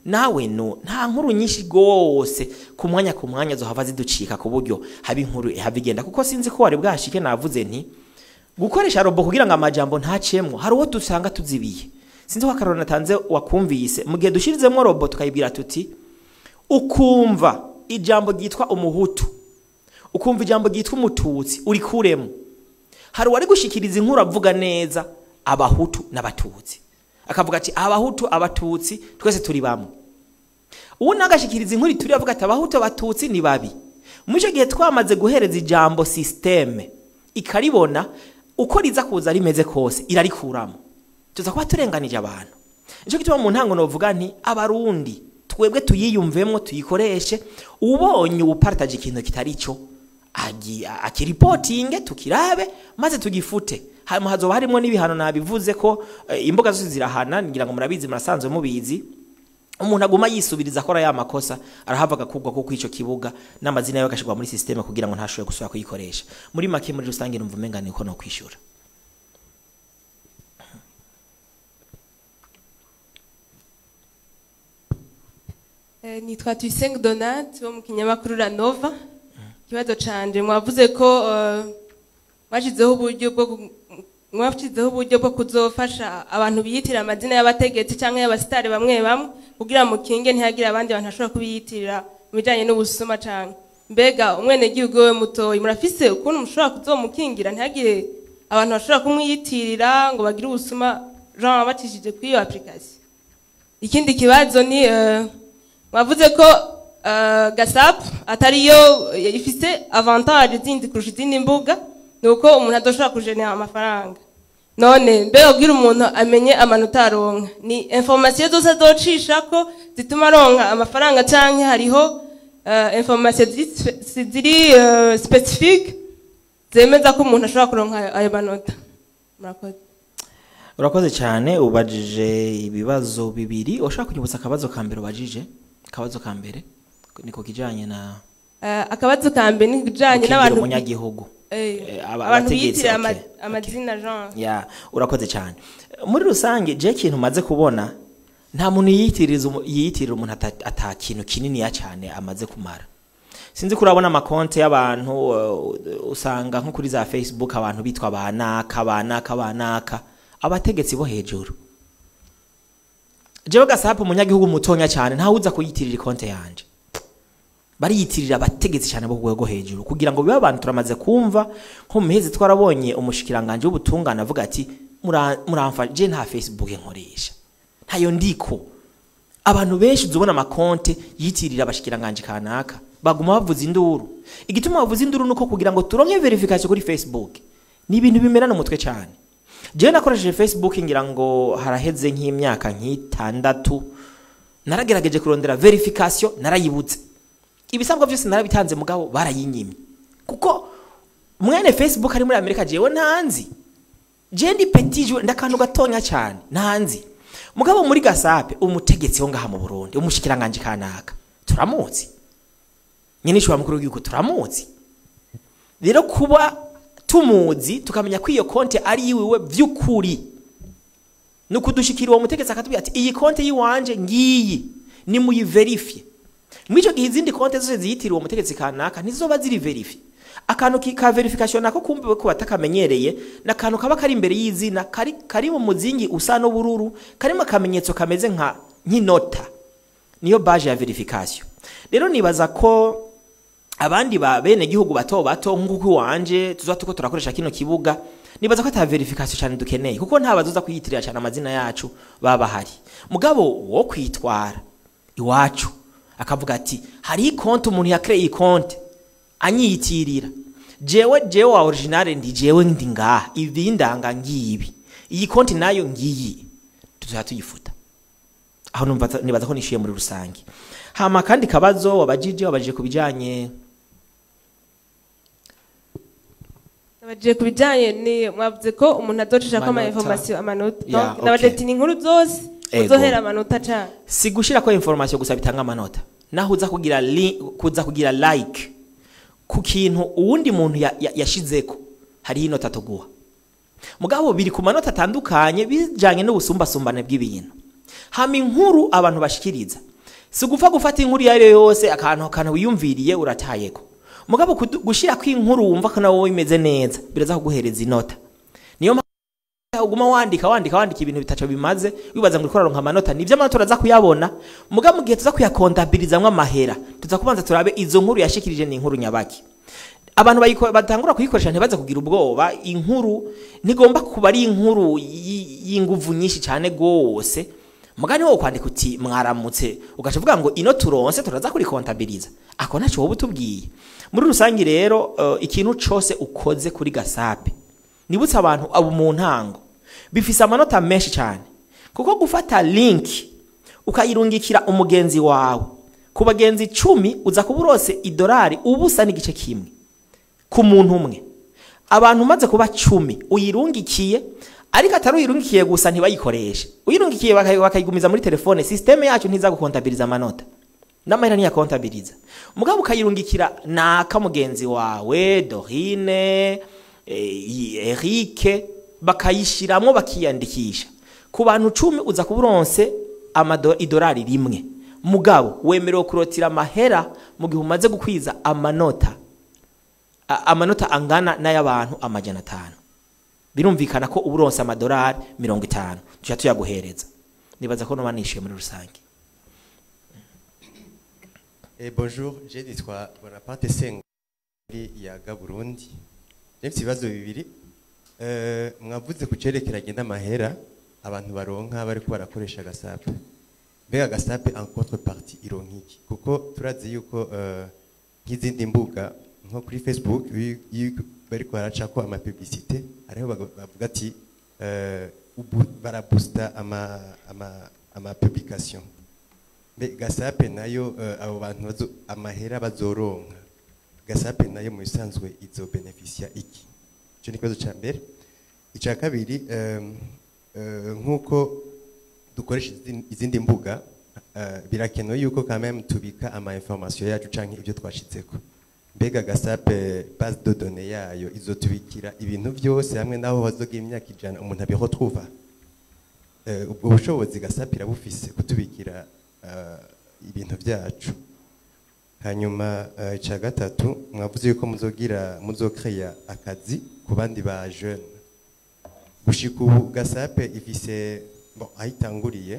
nawe no nta nkuru nyinshi rwose ku mwanya ku mwanya zohava ziducika ku buryo haba inkuru ihava igenda kuko sinzi ko wari bwashike navuze nti gukoresha robo kugira ngo amajambo ntacemwo hari uwo dusanga tuzibiye sinzi ko akarorero natanze wakumvise mu gihe dushirizemo robo tukayibwira tuti ukumva ijambo ryitwa umuhutu ukumva ijambo ryitwa umututsi urikuremo hari uwari gushikiriza inkuru avuga neza abahutu n'abatutsi akavuga ati abahutu abatutsi twese turi bamwe uwo nagashikiriza inkuru ituri avuga ati abahutu abatutsi ni babi muri icyo gihe twamaze guhereza ijambo sisiteme ikaribona uko riza kuza rimeze kose irarikuramo tuza kuba turenganije abantu nicyo gituma mu ntango novuga nti abarundi twebwe tuyiyumvemo tuyikoreshe ubonye ubuparitaje ikintu kitari cyo agi- akiripotinge tukirabe maze tugifute hanyuma hazoba harimo n'ibihano nabivuze ko eh, imbuga zose zirahana ngira ngo murabizi murasanzwe mubizi umuntu aguma yisubiriza akora ya makosa arahava agakubwa kuko ico kibuga n'amazina yawe agashirwa muri systeme kugira ngo ntashobore gusubira kuyikoresha muri make muri rusange numva umenga niko no kwishura Eh, nitwa Tuyisenge Donat wo mu kinyamakuru La Nova ikibazo canje mwavuze ko eh, mwashizeho uburyo bwo ku- mwashizeho uburyo bwo kuzofasha abantu biyitira amazina y'abategetsi cyangwa y'abasitari bamwe bamwe kugira mukinge ntihagire abandi bantu bashobora kubiyitirira mu bijanye n'ubusuma cyane mbega umwenegihugu we mutoyi murafise ukuntu mushobora kuzomukingira ntihagire abantu bashobora kumwiyitirira ngo bagire ubusuma jean bacishije kuri iyo application ikindi kibazo ni eh, mwavuze ko eh, gasap atariyo ifise avantage zindi kurusha izindi mbuga ni uko umuntu adashobora kujenera amafaranga none mbega kugira umuntu amenye amanota aronka ni informasiyo zose azocisha ko zituma aronka amafaranga canke hariho eh, informasiyo ziri spe- ziri eh, specifique zemeza ko umuntu ashobora kuronka ayo- ayo manota murakoze urakoze cyane ubajije ibibazo bibiri ushaka kunyibutsa akabazo ka mbere ubajije akabazo ka mbere ni ku kijanye na Eh, akabazo ka mbere ni kijanye gukingira n'abantu umunyagihugu Eh, Eh, aba- abantu abategetsi, biyitirira okay, ama- amazina jean ya urakoze cyane muri rusange je ikintu maze kubona nta muntu yiyitiriza umu- yiyitirira umuntu ata- ata kintu kininiya cyane amaze kumara sinzi ko urabona amakonte y'abantu uh, usanga nko kuri za facebook abantu bitwa banaka banaka banaka abategetsi bo hejuru jewe gasapu umunyagihugu mutonya cyane ntawe uza kuyitirira konte yanje bariyitirira abategetsi cyane bo ku rwego hejuru kugira ngo bibe abantu turamaze kumva nko mu mihezi twarabonye umushikiranganje w'ubutungane avuga ati "Mura- muramfa je nta facebook nkoresha ntayo ndiko abantu benshi uzubona amakonte yitirira abashikiranganje kanaka baguma bavuza induru igituma bavuza induru nuko kugira ngo turonke verification kuri facebook ni ibintu bimerana umutwe cyane jewe nakoresheje facebook ngira ngo haraheze nk'imyaka nk'itandatu naragerageje kurondera verification narayibutse ibisabwa byose narabitanze mugabo barayinyimye kuko mwene facebook ari muri amerika jewe ntanzi je ndi petit joueur ndakantu gatonya cyane ntanzi mugabo muri gasape umutegetsi wo ngaha mu burundi umushikiranganje kanaka turamuzi nyine ishobora mukuru w'igihugu turamuzi rero kuba tumuzi tukamenya ko iyo konte ari iwiwe by'ukuri ni ukudushikira uwo mutegetsi akatubwira ati iyi konte y'iwanje ngiyi ni muyiverifye muri icyo gihe izindi konte zose ziyitiriwe uwo mutegetsi kanaka ntizoba ziri verifi akantu ki- ka verification nako kumbiwe ko batakamenyereye ni akantu kaba kari imbere y'izina kari, kari mu muzingi usa n'ubururu karimo akamenyetso kameze nka nk'inota niyo baje ya verification rero nibaza ko abandi ba bene gihugu bato bato nk'uko iwanje tuza tuko turakoresha kino kibuga nibaza ko ata verification cyane dukeneye kuko nta bazoza kuyitirira cyane amazina yacu baba bahari mugabo wo kwitwara iwacu akavuga ati hari konti umuntu yakreye konti anyiyitirira jewe jewe wa original ndi jewe ndi ngaha ibi ndanga ngibi iyi konti nayo ngiyi tuzoya tuyifuta aho numva nibaza ko nishyuye muri rusange hama kandi kabazo wabajije wabajije ku bijyanye nabagiye ku bijyanye ni mwavuze ko umuntu adocisha ko ama Amanota. information amanota Yeah, Donc, nabagiye okay. ati ni inkuru zose Ego. uzohera amanota cyane si gushyira ko information gusa bitanga amanota naho uza kugira li, kuza kugira like ku kintu uwundi muntu ya- ya- yashizeko hariho inota tuguha mugabo biri ku manota atandukanye bijanye n'ubusumbasumbane bw'ibintu hama inkuru abantu bashikiriza si ugupfa gufata inkuru iyo ari yo yose akantu akantu wiyumviriye uratayeko mugabo kudu- gushirako inkuru wumva ko nawe imeze neza biraza kuguhereza inota niyo mpamvu uguma wandika wandika wandika ibintu bitaco bimaze wibaza ngo uriko uraronka amanota nivyo amanota uraza kuyabona mugabo mu gihe tuza kuyakontabilizamwo amahera tuza kubanza turabe izo nkuru yashikirije ni inkuru nyabaki abantu bayiko- batangura kuyikoresha ntibaze kugira ubwoba inkuru ntigomba kuba ari inkuru y- y'inguvu nyinshi cyane gose mugani wo kwandika uti mwaramutse ugaca uvuga ngo ino turonse turaza kurikontabiliza ako naco wowe utubwiye muri rusange rero uh, ikintu cose ukoze kuri gasape nibutse abantu abo mu ntango bifise amanota menshi cyane kuko gufata link ukayirungikira umugenzi wawe ku bagenzi icumi uza kuba urose idolari ubusa n'igice kimwe ku muntu umwe abantu umaze kuba cumi uyirungikiye ariko atari uyirungikiye gusa ntibayikoreshe uyirungikiye bakayi- bakayigumiza muri telefone sisiteme yacu ntiza gukontabiriza amanota n'amahera ntiyakontabiriza mugabo ukayirungikira naka mugenzi wawe dorine eh, erike bakayishiramwo bakiyandikisha ku bantu cumi uza kuba uronse amado- idolari rimwe mugabo wemerewe kurotira amahera mu gihe umaze gukwiza amanota a- amanota angana n'ay'abantu amajana atanu birumvikana ko uba uronse amadolari mirongo itanu tuja tuyaguhereza nibaza ko noba nishyuye muri rusange Eh, bonjour, je nitwa Bonaparte Senga muri Yaga Burundi. Nefite ibibazo bibiri. Eh, mwavuze ku cerekeranye n'amahera abantu baronka bariko barakoresha gasape. Mbega gasape en contrepartie ironka iki? Kuko turazi yuko eh, nk'izindi mbuga nko kuri Facebook iyo iyo bariko baracako ama publicité ariho baga- bavuga ati eh, ubu- barabusta ama ama ama publication. Mbe gasape nayo eh, abo bantu bazo amahera bazoronka gasape nayo mu bisanzwe izo beneficia iki icyo ni ikibazo cya mbere icya kabiri em, eh, nk'uko dukoresha izin- izindi mbuga eh, birakenewe yuko quand même tubika ama information yacu canke ibyo twashitseko mbega gasape base de données yayo izotubikira ibintu byose hamwe n'aho bazogira imyaka ijana umuntu abiretrouva Eh, ubwo bushobozi gasapira bufise kutubikira eh, ibintu byacu hanyuma eh, icya gatatu mwavuze yuko muzogira muzokreya akazi ku bandi ba jeune gushika ubu gasape ifise bon, aho itanguriye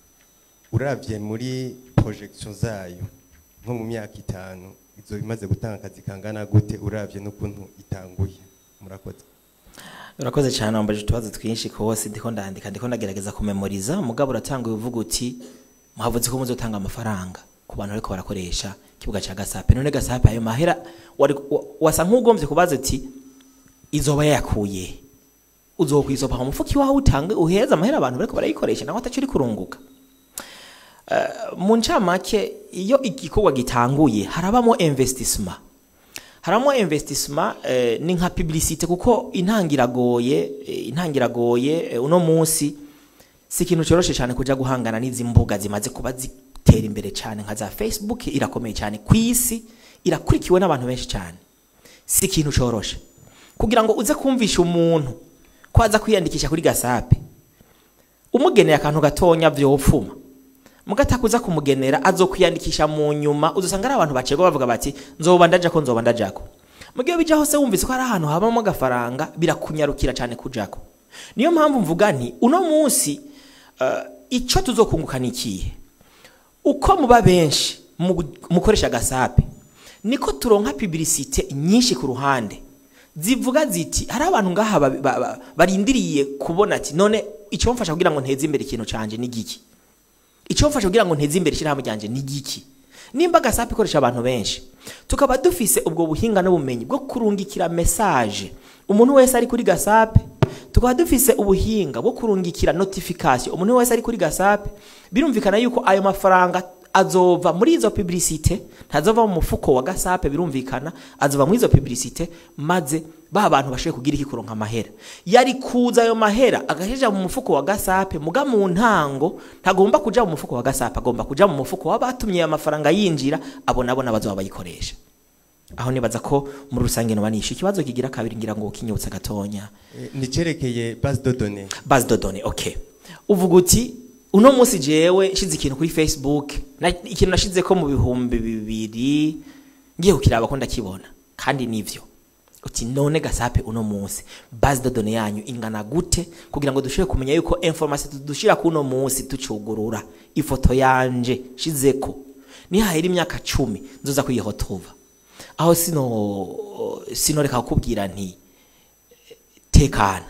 uravye muri projection zayo nko mu myaka itanu izo imaze gutanga akazi kangana gute uravye n'ukuntu itanguye murakoze urakoze cyane wambaje utubazo twinshi kose ndiko ndandika ndiko ndagerageza kumemoriza mugabo uratanguye uvuga uti muhavuze ko muzotanga amafaranga ku bantu bariko barakoresha ikibuga cya gasape none gasape ayo mahera wari- wa- wasa nk'ugombye kubaza uti izoba yakuye uzokwisopa mu mufuki wawe utange uheza amahera abantu bariko barayikoresha nawe ataco uri kurunguka Eh, mu ncamake iyo igikorwa gitanguye harabamo investissement haramo investissement eh, ni nka publicité kuko intangiragoye eh, intangiragoye eh, uno munsi si ikintu cyoroshe cyane kuja guhangana n'izi mbuga zimaze kuba zitera imbere cyane nka za Facebook irakomeye cyane ku isi irakurikiwe n'abantu benshi cyane si ikintu cyoroshe kugira ngo uze kumvisha umuntu ko aza kwiyandikisha kuri gasape umugeneye akantu gatonya vyopfuma mugatakuza kumugenera azokwiyandikisha mu nyuma uzosanga ari abantu bacego bavuga bati nzoba ndajako nzoba ndajako mugihe bija hose wumvise ko hari ahantu habamo agafaranga birakunyarukira cyane kujako niyo mpamvu mvuga nti uno munsi uh, ico tuzokunguka ni ikihe uko muba benshi mu- mukoresha gasape niko turonka publicité nyinshi ku ruhande zivuga ziti hari abantu ngaha ba- ba- ba- barindiriye kubona ati none icyo mfasha kugira ngo nteze imbere ikintu canje ni giki icyo mfasha kugira ngo nteze imbere ishyirahamwe ryanjye ni giki nimba gasape ikoresha abantu benshi tukaba dufise ubwo buhinga n'ubumenyi bwo kurungikira message umuntu wese ari kuri gasape tukaba dufise ubuhinga bwo kurungikira notification umuntu wese ari kuri gasape birumvikana yuko ayo mafaranga azova muri izo publicité ntazova mu mufuko wa gasape birumvikana azova muri izo publicité maze ba bantu bashoboye kugira iki kuronka amahera yari kuza ayo mahera agashyira mu mufuko wa gasape muga mu ntango ntagomba kuja mu mufuko wa gasape agomba kuja mu mufuko w'abatumye ayo mafaranga yinjira abo nabo nabazoba bayikoresha aho nibaza ko muri rusange noba nishe ikibazo kigira kabiri ngira ngo kinyutse gatonya Eh, nicerekeye base de données base de données okay uvuga uti uno munsi jewe nshize ikintu kuri facebook na, ikintu nashize ko mu bihumbi bibiri ngiye kukiraba ko ndakibona kandi nivyo uti none gasape uno munsi base de données yanyu ingana gute kugira ngo dushobore kumenya yuko information dushira ku uno munsi tucugurura ifoto yanje shizeko nihahera imyaka cumi nzoza kuyihotuva aho sino sinoreka kukubwira nti tekana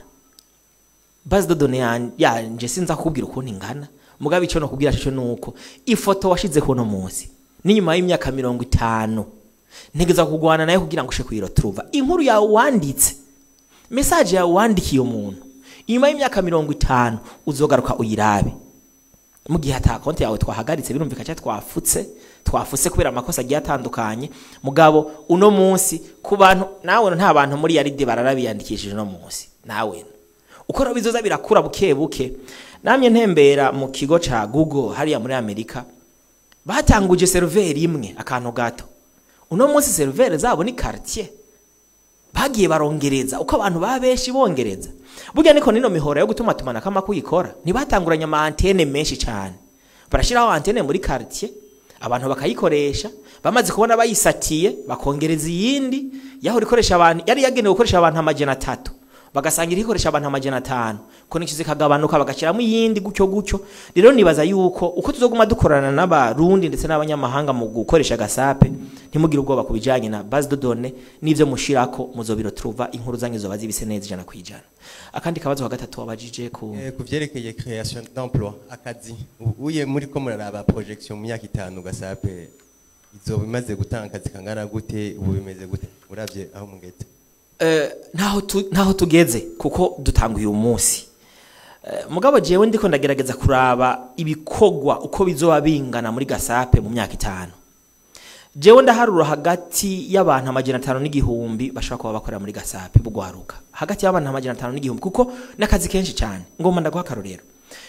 base de données yan- yanje sinza kukubwira ukuntu ingana mugabe ico no kubwira cyo nuko ifoto washize ku uno munsi n'inyuma y'imyaka mirongo itanu ntegeza kugwana nayo kugira ngo ushe kuyiroturuva inkuru yawe wanditse message yawe wandikiye umuntu inyuma y'imyaka mirongo itanu uzogaruka uyirabe mu gihe ata konti yawe twahagaritse birumvika cyangwa twafutse twafutse kubera amakosa agiye atandukanye mugabo uno munsi ku bantu nawe nta bantu muri yaride bararabiyandikishije uno munsi nawe uko rero bizoza birakura buke buke namye ntembera mu kigo ca google hariya muri amerika batanguje seriveri imwe akantu gato uno munsi seriveri zabo ni quartier bagiye barongereza uko abantu baba benshi bongereza burya niko nino mihora yo gutuma tumanako amakuru ikora ntibatanguranye ama antene menshi cyane barashyiraho antene muri quartier abantu bakayikoresha bamaze kubona bayisatiye bakongereza iyindi yahora ikoresha abantu yari yagenewe gukoresha abantu amajana atatu bagasangira ikoresha abantu amajana atanu konekisi zikagabanuka bagashyiramo iyindi gutyo gutyo rero nibaza yuko uko tuzoguma dukorana n'abarundi ndetse n'abanyamahanga mu gukoresha gasape ntimugire ubwoba ku bijyanye na base de données n'ibyo mushirako muzobiro turuva inkuru zanyu zoba zibise neza ijana ku ijana akandi kabazo ka gatatu wabajije ku Eh, ku vyerekeye création d'emploi akazi U- uye muri ko muraraba projection mu myaka itanu gasape izoba imaze gutanga akazi kangana gute ubu bimeze gute uravye aho mugeze Eh, ntaho tu- ntaho tugeze kuko dutanguye uyu munsi Eh, mugabo jewe ndiko ndagerageza kuraba ibikogwa uko bizoba bingana muri gasape mu myaka itanu jewe ndaharura hagati y'abantu amajana atanu n'igihumbi bashobora kuba bakorera muri gasape bugwaruka hagati y'abantu amajana atanu n'igihumbi kuko n'akazi kenshi cyane ngomba ndaguha akarorero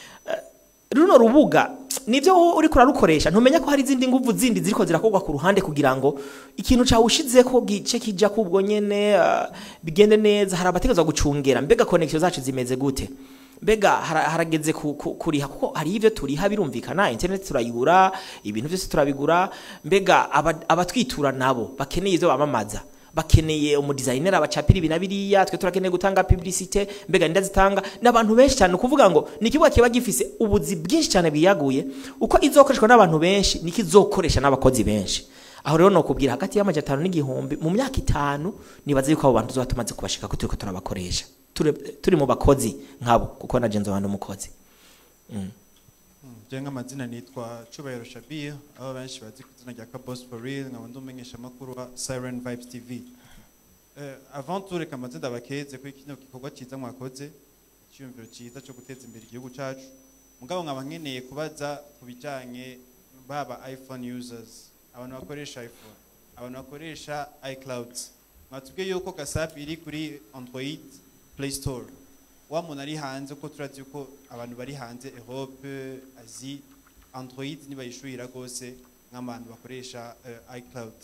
runo rubuga nivyo wowe uriko urarukoresha ntumenya ko hari izindi nguvu zindi ziriko zirakorwa ku ruhande kugira ngo ikintu cawe ushizeko gice kija kubwo nyene uh, bigende neza hari abategezwa gucungera mbega connection zacu zimeze gute mbega hara- harageze ku- ku- kuriha kuko hari ivyo turiha birumvikana internet turayigura ibintu byose turabigura mbega aba- abatwitura nabo bakeneye ivyo bamamaza bakeneye umudizayineri abacapira ibi na biriya twe turakeneye gutanga publicite mbega ninda zitanga n'abantu benshi cyane ukuvuga ngo ni ikibuga kiba gifise ubuzi bwinshi cyane bwiyaguye uko izokoreshwa n'abantu benshi niko izokoresha n'abakozi benshi aho rero nokubwira hagati y'amajana atanu n'igihumbi mu myaka itanu nibaza yuko abo bantu tuzoba tumaze kubashika ko turiko turabakoresha Ture- turi mu bakozi nkabo kuko na jenzo wandi umukozi je nk'amazina nitwa Cubahiro Shabir aho benshi bazi ku izina rya Kabos for real nkaba ndi umumenyeshamakuru wa Siren Vibes TV Eh, avant tout reka amazina ndabakeze kuri kino gikorwa cyiza mwakoze icyumviro cyiza cyo guteza imbere igihugu cyacu mugabo nkaba nkeneye kubaza ku bijyanye baba iphone users abantu bakoresha iphone abantu bakoresha icloud mwatubwiye yuko gasapi iri kuri android play store wa muntu ari hanze uko turazi yuko abantu bari hanze europe azi android nibayishuhira rwose nk'abantu bakoresha eh, icloud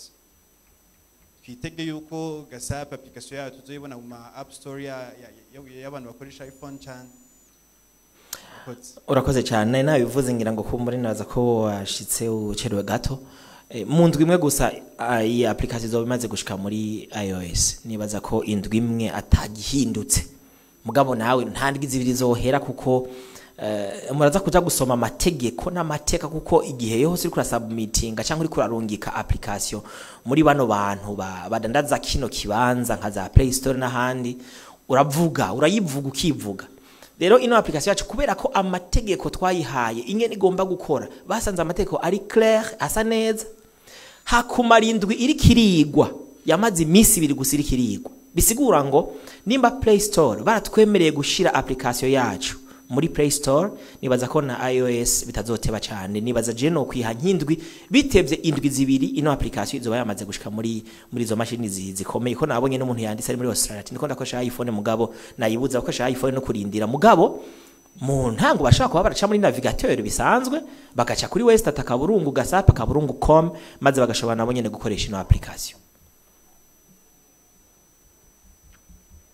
twitege yuko gasapi application yayo tuzoyibona mu ma app store ya- ya- ya- y'abantu bakoresha iphone cyane Murakoze. urakoze cyane nabivuze ngira ngo kuba muri naza ko washitse ucerewe gato Eh, mu ndwi imwe gusa ah, iyi application izoba imaze gushika muri iOS nibaza ko indwi imwe atagihindutse mugabo nawe nta ndwi zibiri zohera kuko eh, muraza kuja gusoma amategeko n'amateka kuko igihe yose uri kurasubmitinga cyangwa uri kurarungika application muri bano bantu ba- badandaza kino kibanza nka za Play Store n'ahandi uravuga urayivuga ukivuga rero ino application yacu kubera ko amategeko twayihaye ingene igomba gukora basanze amategeko ari clair asa neza hakumara indwi iri kirigwa yamaze iminsi ibiri gusa iri kirigwa bisigura ngo nimba play store baratwemereye gushira application yacu muri play store nibaza ko na ios bitazoteba cyane nibaza je no kwiha nk'indwi bitevye indwi zibiri ino application izoba yamaze gushika muri muri izo mashini zi- zikomeye ko nabonye n'umuntu yanditse ari muri australia ati ndiko ndakoresha iphone mugabo nayibuza gukoresha iphone no kurindira mugabo mu ntango bashobora kuba baraca muri navigateur bisanzwe bagaca kuri westat akaburungu gasap akaburungu com maze bagashobora nabo nyene gukoresha ino application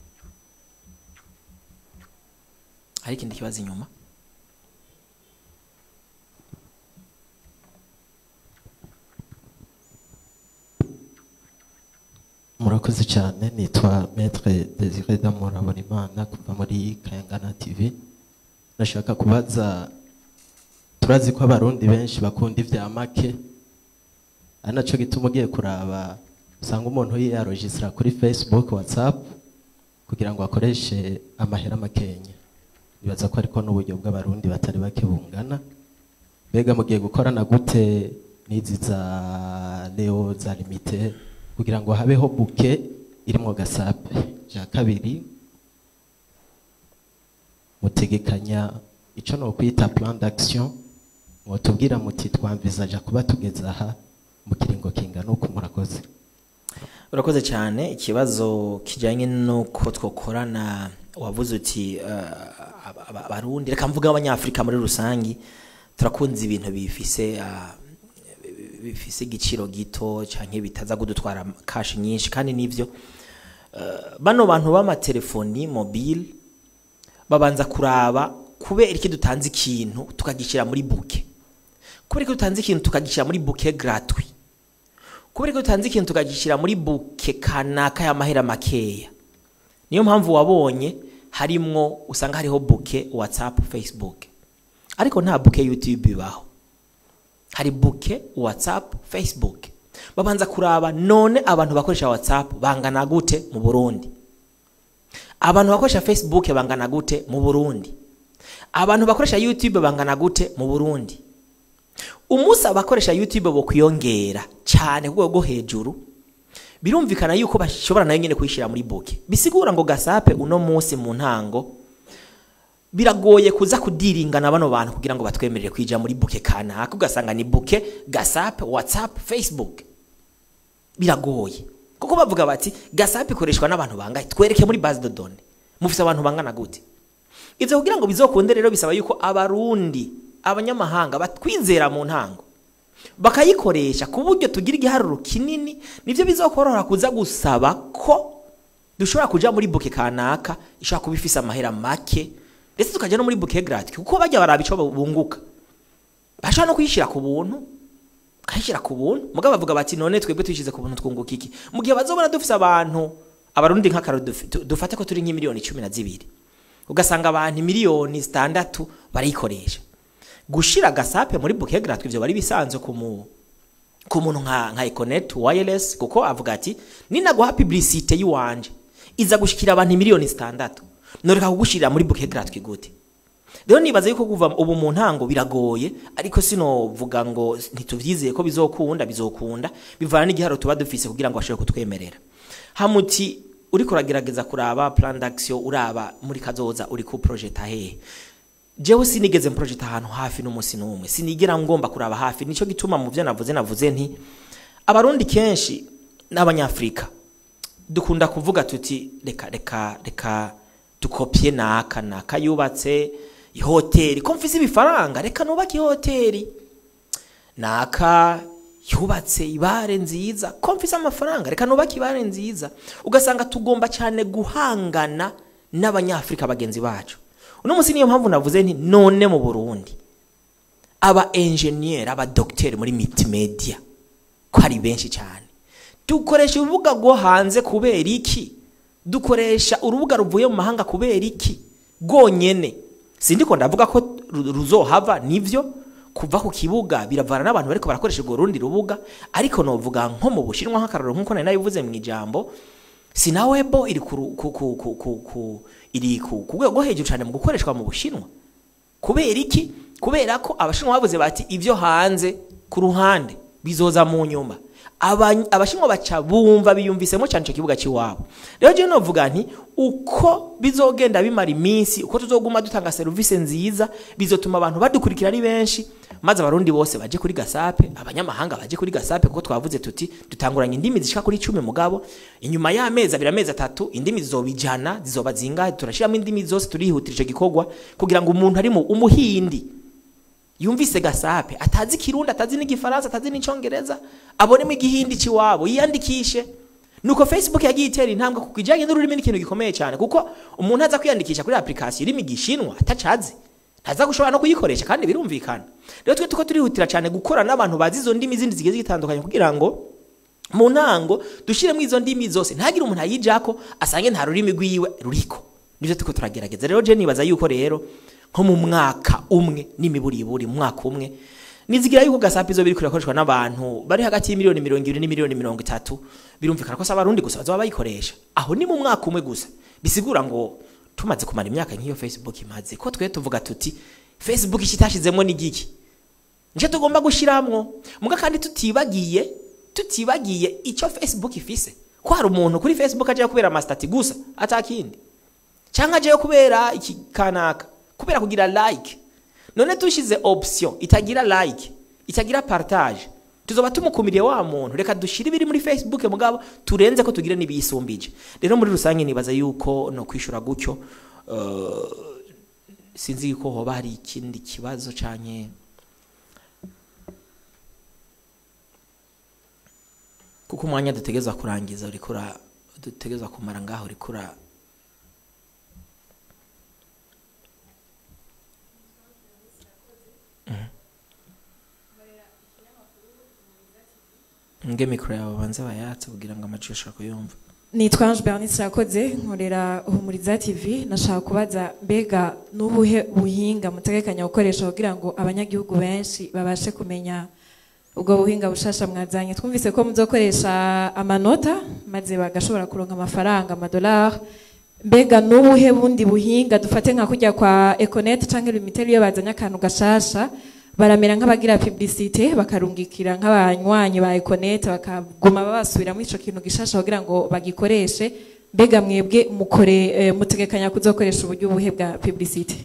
hari ikindi kibazo inyuma murakoze cyane nitwa maître Desire Damour Habonimana kuva muri Kayangana TV nashaka kubaza turazi ko abarundi benshi bakunda ivya make ari naco gituma ugiye kuraba usanga umuntu yiyarojisira kuri Facebook WhatsApp kugira ngo akoreshe amahera makenya nibaza ko ariko n'uburyo bw'abarundi batari bake bungana mbega mugiye gukorana gute n'izi za leo za limite kugira ngo habeho buke irimwo gasape ja kabiri mutegekanya ico no kwita plan d'action mwotubwira muti twamvizaja kuba tugeze aha mu kiringo kingana uku murakoze urakoze cyane ikibazo kijyanye n'uko twakorana wavuze uti eh, aba- aba- abarundi reka mvuga abanyafurika muri rusange turakunze ibintu bifise ah, bifise igiciro gito cyangwa bitaza kudutwara kashi nyinshi kandi nivyo Eh, bano bantu b'amatelefoni mobile babanza kuraba kubera iki dutanze ikintu tukagishyira muri buke kubera ko dutanze ikintu tukagishyira muri buke gratuit kubera ko dutanze ikintu tukagishyira muri buke kanaka y'amahera makeya niyo mpamvu wabonye harimwo usanga hariho buke whatsapp facebook ariko nta buke youtube ibaho hari buke whatsapp facebook babanza kuraba none abantu bakoresha whatsapp bangana gute mu burundi abantu bakoresha facebook bangana gute mu burundi abantu bakoresha youtube bangana gute mu burundi umunsi abakoresha youtube bo kwiyongera cyane ku rwego rwo hejuru birumvikana yuko bashobora nayo nyine kuyishyira muri buke bisigura ngo gasape uno munsi mu ntango biragoye kuza kudiringana bano bantu kugira ngo batwemerere kwija muri buke kanaka ugasanga ni buke gasape whatsapp facebook biragoye kuko bavuga bati gasape ikoreshwa n'abantu bangahe twereke muri base de données mufise abantu bangana gute ivyo kugira ngo bizokunde rero bisaba yuko abarundi abanyamahanga batwizera mu ntango bakayikoresha ku buryo tugira igiharuro kinini nivyo bizokorohera kuza gusaba ko dushobora kuja muri buke kanaka ishobora kuba ifise amahera make ndetse tukaja no muri buke gratuit kuko bajya baraba ico bunguka bashobora no kuyishira ku buntu kayishyira ku buntu mugabo bavuga bati none twebwe tuyishyize ku buntu twunguka iki mu gihe bazobona dufise abantu abarundi nk'akaro dufi- du- dufate ko turi nk'imiliyoni cumi na zibiri ugasanga abantu miliyoni zitandatu barayikoresha gushira gasape muri buke gratuit ivyo bari bisanzwe ku mu ku muntu nka nka Econet wireless kuko avuga ati ninaguha publicité yiwanje iza gushikira abantu miliyoni zitandatu noreka kugushirira muri buke gratuit gute rero nibaza yuko kuva ubu mu ntango biragoye ariko sinovuga ngo ntituvyizeye ko bizokunda bizokunda bivana n'igiharo tuba dufise kugira ngo bashobore kutwemerera hamuti uriko uragerageza kuraba plan d'action uraba muri kazoza uri ku project hehe jewe sinigeze project ahantu hafi n'umunsi n'umwe sinigera ngomba kuraba hafi nico gituma mu byo navuze navuze nti abarundi kenshi n'abanyafrika dukunda kuvuga tuti reka reka reka dukopye naka naka yubatse ihoteli ko mfise ibifaranga reka nubake ihoteli naka yubatse ibare nziza ko mfise amafaranga reka nubake ibare nziza ugasanga tugomba cyane guhangana n'abanyafrika bagenzi bacu uno munsi niyo mpamvu navuze nti none mu burundi aba enjeniyeri aba dogiteri muri multimedia ko ari benshi cyane dukoresha urubuga rwo hanze kubera iki dukoresha urubuga ruvuye mu mahanga kubera iki rwonyene sindiko ndavuga ko ru- ruzohava nivyo kuva ku kibuga biravana n'abantu bariko barakoresha urwo rundi rubuga ariko novuga nko mu bushinwa nk'akararo nk'uko nari nabivuze mu ijambo sinawebo iri ku, ru- ku, ku, ku, ku, ku, iri ku ku rwego rwo hejuru cyane mu gukoreshwa mu bushinwa kubera iki kubera ko abashinwa bavuze bati ibyo hanze ku ruhande bizoza mu nyuma Aba- abashinwa baca bumva biyumvisemo cyane icyo kibuga cy'iwabo rero jewe novuga nti uko bizogenda bimara iminsi uko tuzoguma dutanga serivisi nziza bizotuma abantu badukurikira ari benshi maze abarundi bose baje kuri gasape abanyamahanga baje kuri gasape kuko twavuze tuti dutanguranye indimi zishika kuri cumi mugabo inyuma y'amezi abiri amezi atatu indimi zizoba ijana zizoba zingahe turashiramo indimi zose turihutira ico gikorwa kugira ngo umuntu ari mu umuhindi yumvise gasape atazi kirundi atazi n'igifaransa atazi n'icongereza abonemo igihindi ciwabo yiyandikishe nuko facebook yagiye itera intambwe kuko ijyanye n'ururimi n'ikintu gikomeye cyane kuko umuntu aza kwiyandikisha kuri application irimo igishinwa atacazi ntaza gushobora no kuyikoresha kandi birumvikana rero twe tuko turihutira cyane gukora n'abantu bazi izo ndimi zindi zigiye zitandukanye kugira ngo mu ntango dushyiremo izo ndimi zose ntagire umuntu ayijako asange nta rurimi rwiwe ruriko nivyo turiko turagerageza rero je nibaza yuko rero nko mu mwaka umwe n'imiburiburi mu mwaka umwe nizigira yuko gasapi zo biriko birakoreshwa n'abantu bari hagati y'imiliyoni mirongo ibiri n'imiliyoni mirongo itatu birumvikana ko si abarundi gusa bazoba bayikoresha aho ni mu mwaka umwe gusa bisigura ngo tumaze kumara imyaka nk'iyo facebook imaze ko twe tuvuga tuti facebook ikitashizemo n'igiki nje tugomba gushiramwo muga kandi tutibagiye tutibagiye icyo facebook ifise ko hari umuntu kuri facebook aje kubera amastati gusa atakindi cyangwa aje kubera iki kanaka kubera kugira like none tushize option itagira like itagira partage tuzoba tumukumiriye wa muntu reka dushire ibiri muri facebook mugabo turenze ko tugire n'ibiyisumbije rero muri rusange nibaza yuko no kwishura gutyo uh, sinzi yuko hoba hari ikindi kibazo canke kuko umwanya dutegezwa kurangiza uriko ura- dutegezwa kumara ngaho uriko ura nge mikoro yawe banze bayatse kugira ngo amajwi ashobora kuyumva nitwa Ange Bernice Rakoze nkorera Humuriza TV nashaka kubaza mbega n'ubuhe buhinga mutegekanya gukoresha kugira ngo abanyagihugu benshi babashe kumenya ubwo buhinga bushasha mwazanye twumvise ko muzokoresha amanota maze bagashobora kuronka amafaranga amadolari mbega n'ubuhe bundi buhinga dufate nka kujya kwa Econet canke Lumitel iyo bazanye akantu gashasha baramera nk'abagira publicité bakarungikira nk'abanywanyi ba Econet bakaguma babasubiramo ico kintu gishasha kugira ngo bagikoreshe mbega mwebwe mukore eh, mutegekanya kuzokoresha uburyo buhe bwa publicité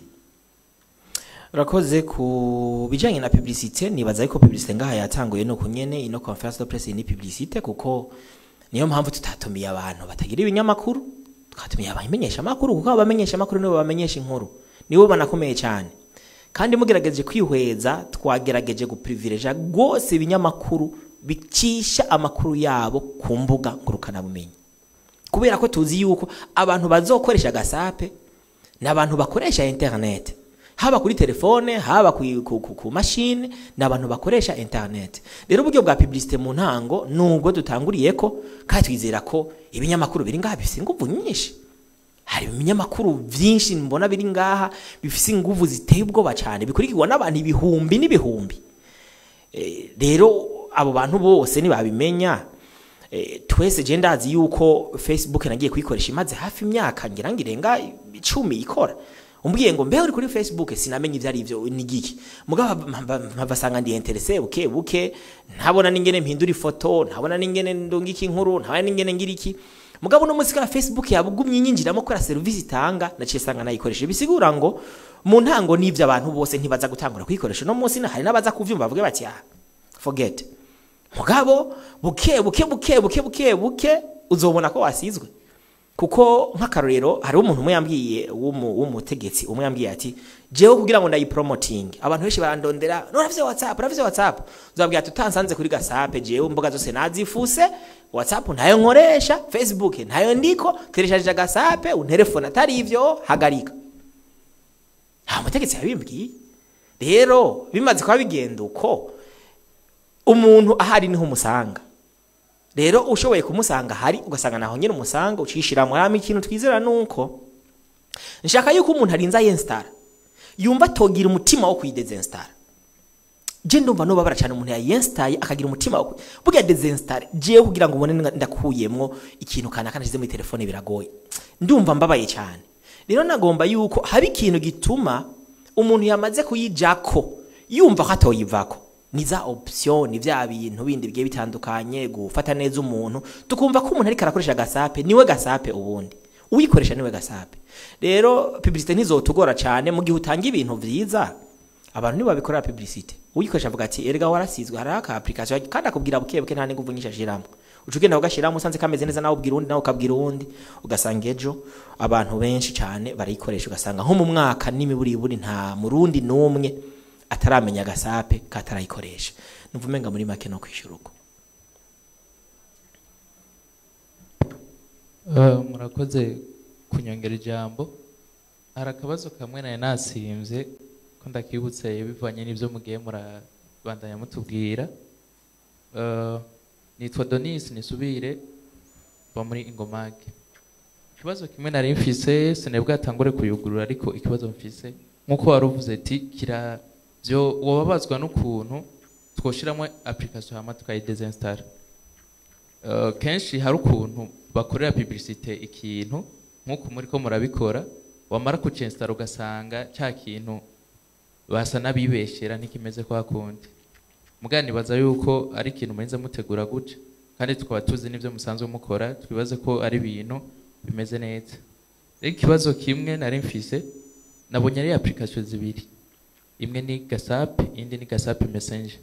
urakoze ku bijyanye na publicité nibaza yuko publicité ngaha yatanguye nuko nyene ino conference de presse ni publicité kuko niyo mpamvu tutatumiye abantu batagira ibinyamakuru twatumiye abamenyesha amakuru kuko abamenyesha amakuru nibo bamenyesha inkuru nibo banakomeye cyane kandi mugerageje kwihweza twagerageje guprivileja rwose ibinyamakuru bicisha amakuru yabo ku mbuga ngurukanabumenyi kubera ko tuzi yuko abantu bazokoresha gasape ni abantu bakoresha internet haba kuri telefone haba ku, ku, ku, ku mashine ni abantu bakoresha internet rero uburyo bwa publicité mu ntango nubwo dutanguriye ko kandi twizera ko ibinyamakuru biri ngaha bifite ingufu nyinshi hari ibinyamakuru byinshi mbona biri ngaha bifite ingufu ziteye ubwoba cyane bikurikirwa n'abantu ibihumbi n'ibihumbi Eh, rero abo bantu bose nibabimenya eh, twese je ndazi yuko facebook nagiye kuyikoresha imaze hafi imyaka ngira ngo irenga icumi ikora umbwiye ngo mbeho uri kuri facebook sinamenye ivyo ari byo ni giki mugabo mpavasanga ndi interese buke buke ntabona n'ingene mpindura ifoto ntabona n'ingene ndungika inkuru ntabona n'ingene ngira iki mugabo no musika facebook yabugumye inyinjiramo kora service itanga naciye sanga nayikoresha bisigura ngo mu ntango n'ivyo abantu bose ntibaza gutangura kuyikoresha no munsi hari n'abaza kuvyumva bavuge bati ah forget mugabo buke buke buke buke buke buke uzobona ko wasizwe kuko nk'akarorero hari umuntu umwe yambwiye w'umu- w'umutegetsi umwe yambwiye ati jewe kugira ngo ndayipromoting abantu benshi barandondera noravye whatsapp noravye whatsapp uzabwira ati utansanze kuri gasape jewe imbuga zose nazifuse whatsapp ntayo nkoresha facebook ntayo ndiko tereshaje gasape unterefone atari ivyo hagarika nta mutegetsi yabimbwiye rero bimaze kuba bigenda uko umuntu ahari niho umusanga rero ushoboye kumusanga hari ugasanga naho nyine umusanga ucishiramo hama ikintu twizera nuko nshaka yuko umuntu arinza yensitara yumva atogira umutima wo kuyidezenstara je ndumva nobabara cyane umuntu yayensitaye akagira umutima wo ku- burya dezenstare jewe kugira ngo ubone nga- ndakuyemwo ikintu kanaka nashize muri telefone biragoye ndumva mbabaye cyane rero nagomba yuko haba ikintu gituma umuntu yamaze kuyijako yumva ko atoyivako ni za option ni vya bintu bindi bigiye bitandukanye gufata neza umuntu tukumva ko umuntu ariko arakoresha gasape niwe gasape ubundi uyikoresha niwe gasape rero publicité ntizotugora cyane mu gihe utanga ibintu vyiza abantu nibo babikorera publicité uyikoresha avuga ati erega warasizwe hari aka application kandi akubwira buke buke nta n'inguvu nyinshi ashiramo uca ugenda ugashiramo usanze kameze neza nawe ubwira undi nawe ukabwira uwundi ugasanga ejo abantu benshi cyane barayikoresha ugasanga nko mu mwaka n'imiburiburi nta murundi n'umwe ataramenya agasape katarayikoresha numva umenga muri make no kwishyura uko Eh, murakoze kunyongera ijambo hari akabazo kamwe nari nasimvye ko ndakibutse bivanye n'ibyo mugiye murabandanya mutubwira Eh, nitwa Donis nisubire va muri ingomage ikibazo kimwe nari mfise sinebwa atangure kuyugurura ariko ikibazo mfise nkuko wari uvuze ati kira byo wababazwa n'ukuntu twoshiramo application hama tukayidesinstara uh, kenshi hari ukuntu bakorera publicité ikintu nkuko muri ko murabikora wamara kucinstara ugasanga cya kintu basa n'abibeshera ntikimeze kwa kundi mugani nibaza yuko ari ikintu murinze mutegura gutya kandi tukaba tuzi n'ibyo musanzwe mukora twibaze ko ari ibintu bimeze neza rero ikibazo kimwe nari mfise nabonye ari application zibiri imwe ni gasape indi ni gasape messenger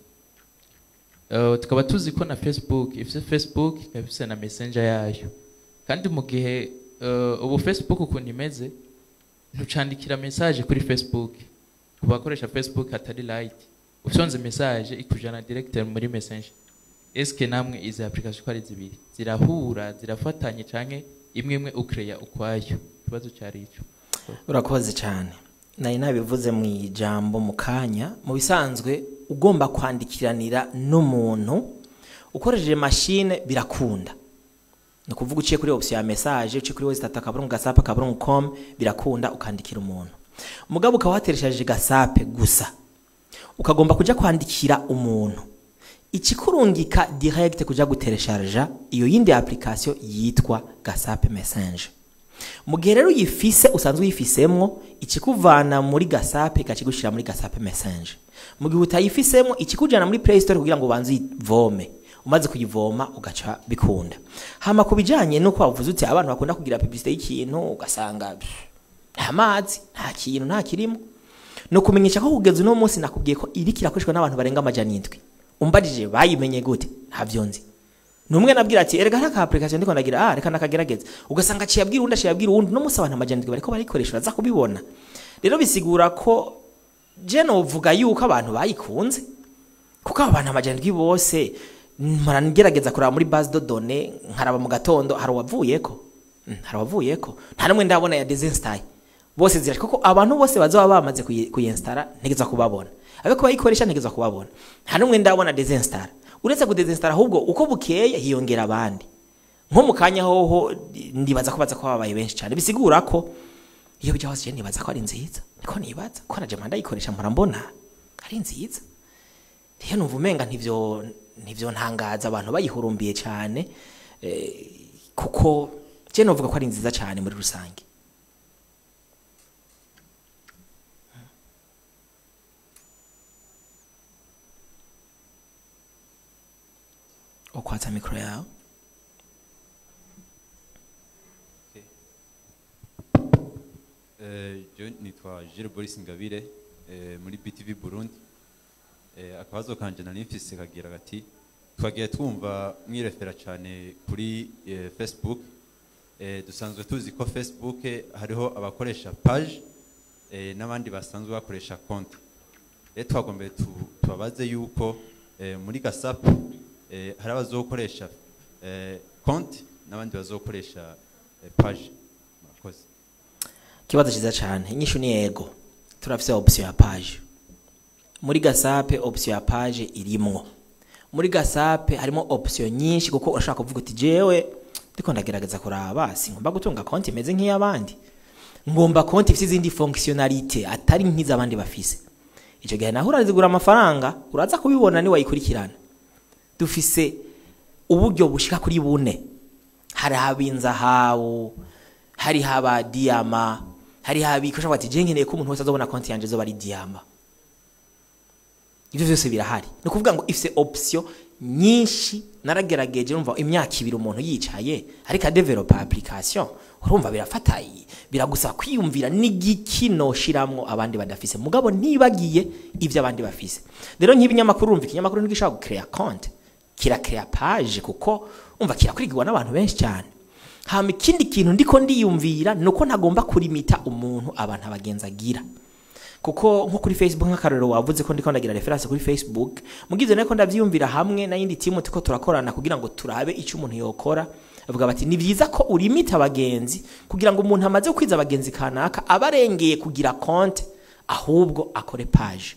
Uh, tukaba tuzi ko na facebook ifite facebook ikaba ifite na messenger yayo kandi mu gihe uh, ubu facebook ukuntu imeze ntucandikira message kuri facebook ku bakoresha facebook atari light usonze message ikujana directeur muri messenger eske namwe izi application ko ari zibiri zirahura zirafatanye canke imwe imwe ukreya ukwayo ikibazo cyari ico urakoze cyane nari nabivuze mu ijambo mu kanya mu bisanzwe ugomba kwandikiranira n'umuntu ukoresheje mashine birakunda ni ukuvuga uciye kuri option ya message uciye kuri wesitata akaburungu gasape akaburungu com birakunda ukandikira umuntu mugabo ukaba wateresheje gasape gusa ukagomba kuja kwandikira umuntu ikikurungika direct kuja guteresharja iyo yindi application yitwa gasape message mu gihe rero uyifise usanzwe uyifisemwo ikikuvana muri gasape ikakigushira muri gasape message mu gihe utayifisemo ikikujana muri play store kugira ngo ubanze uyivome umaze kuyivoma ugaca bikunda hama ku bijanye nuko wavuze uti abantu bakunda kugira publicité y'ikintu ugasanga pff, nta mazi nta kintu nta kirimo no kumenyesha ko kugeza uno munsi nakubwiye ko iri kirakoreshwa n'abantu barenga amajana indwi umbarije bayimenye gute ntavyo nzi numwe nabwira ati erega nta ka application ndiko ndagira ah reka nakagerageza ugasanga aciye abwira undi aciye abwira uwundi no munsi abantu amajana indwi bariko barayikoresha uraza kubibona rero bisigura ko je novuga yuko abantu bayikunze kuko abo bantu amajana indwi bose mpora ngerageza kuraba muri base de données nkaraba mu gatondo hari uwavuyeko Mm, hari uwavuyeko nta n'umwe ndabona ya desinstaye bose zirashika kuko abantu bose bazoba bamaze kuyi- kuyinstara ntegeza kubabona abeko bayikoresha ntegeza kubabona nta n'umwe ndabona desinstara uretse kudesinstara ahubwo uko bukeye hiyongera abandi nko mu kanya hoho ndibaza ko baza ko babaye benshi cyane bisigura ko iyo bijya hose je nibaza ko ari nziza niko nibaza ko na jama ndayikoresha mpora mbona ari nziza rero numva umenga ntivyo ntivyo ntangaza abantu bayihurumbiye cyane eh, kuko je novuga ko ari nziza cyane muri rusange ukwatsa mikoro yawe Eh, je nitwa Gilles Boris Ngabire eh, muri BTV Burundi eh, akabazo kanje nari mfise kagira gati twagiye twumva mwirefera cyane kuri eh, Facebook eh, dusanzwe tuzi ko Facebook eh, hariho abakoresha page eh, n'abandi basanzwe bakoresha konti rero twagombeye tu- tubabaze yuko eh, muri gasap eh, hari abazokoresha eh, konti n'abandi bazokoresha eh, page murakoze ikibazo cyiza cyane inyishu ni yego turafise option ya page muri gasape option ya page irimwo muri gasape harimo option nyinshi kuko urashaka kuvuga uti jewe ndiko ndagerageza kuraba singomba gutunga konti imeze nk'iy'abandi ngomba konti ifite izindi fonctionnalité atari nk'iz'abandi bafise icyo gihe naho urazigura amafaranga uraza kubibona ni wayikurikirana dufise uburyo bushika kuri bune hari habinzahabu hari haba diyama hari habikosha bati je nkeneye ko umuntu wese azobona konti yanje zoba ari diyama ivyo vyose birahari ni ukuvuga ngo ifise option nyinshi naragerageje urumva imyaka ibiri umuntu yicaye ariko adevelopa application urumva birafata i- biragusaba kwiyumvira n'igiki noshiramwo abandi badafise mugabo ntibagiye ivyo abandi bafise rero nk'ibinyamakuru urumva ikinyamakuru ntigishobora gucrea konti kirakrea page kuko umva kirakurikirwa n'abantu benshi cyane hama ikindi kintu ndiko ndiyumvira nuko ntagomba kurimita umuntu abantu abagenzi agira kuko nko kuri facebook nk'akarorero wavuze ko ndiko ndagira reference kuri facebook mugize nako ndavyiyumvira hamwe na yindi timu tuko turakorana kugira ngo turabe icyo umuntu yokora bavuga bati ni byiza ko urimita abagenzi kugira ngo umuntu amaze kwiza abagenzi kanaka abarengeye kugira konte ahubwo akore page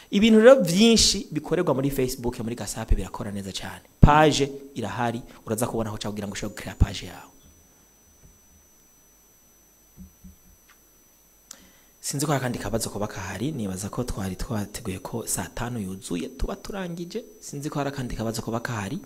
ibintu rero byinshi bikorerwa muri facebook muri gasape birakora neza cyane page irahari uraza kubona aho kugira ngo ushobore gukira page yawe sinzi ko hari akandi kabazo kuba kahari nibaza ko twari twateguye ko saa tanu yuzuye tuba turangije sinzi ko hari akandi kabazo kuba kahari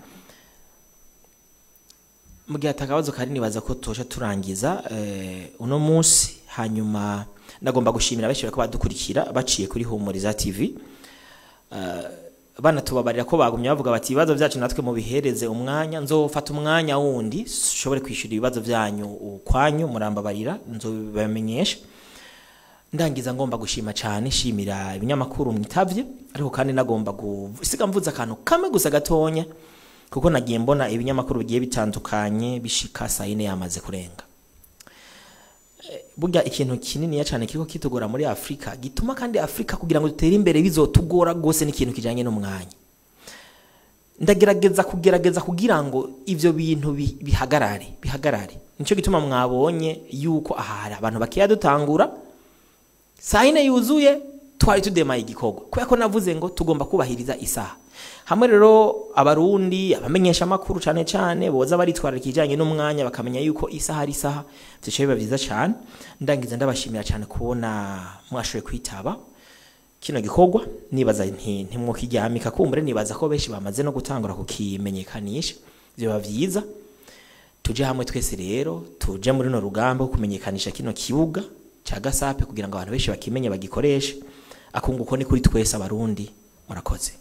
mu gihe atakabazo kari nibaza ko tuje turangiza eh, uno munsi hanyuma ndagomba gushimira benshi bariko badukurikira baciye kuri humuriza tv uh, bana tubabarira ko bagumye bavuga bati ibibazo byacu natwe mubihereze umwanya nzofata umwanya wundi ushobore kwishyura ibibazo byanyu ukwanyu murambabarira nzobibamenyesha ndangiza ngomba gushima cyane shimira ibinyamakuru mwitavye ariko kandi nagomba gusiga mvuze akantu kamwe gusa gatonya kuko nagiye mbona ibinyamakuru bigiye bitandukanye bishika saa yine yamaze kurenga Eh, burya ikintu kininiya cyane kiriko kitugora muri afurika gituma kandi afurika kugira ngo dutere imbere bizotugora rwose n'ikintu kijanye n'umwanya ndagerageza kugerageza kugira ngo ivyo bintu bi- bihagarare bihagarare nico gituma mwabonye yuko aha hari abantu bakeya dutangura saa yine yuzuye twari tudemaye igikorwa kubera ko navuze ngo tugomba kubahiriza isaha hamwe rero abarundi abamenyesha amakuru cyane cyane boza baritwararika ikijyanye n'umwanya bakamenya yuko isaha ari isaha byicaye biba byiza cyane ndangiza ndabashimira cyane kubona mwashoboye kwitaba kino gikorwa nibaza nti ntimwokiryamika kumbure nibaza ko benshi bamaze no gutangura kukimenyekanisha biba byiza tuje hamwe twese rero tuje muri no rugamba rwo kumenyekanisha kino kibuga cya gasape kugira ngo abantu benshi bakimenye bagikoreshe akunguko ni kuri twese abarundi murakoze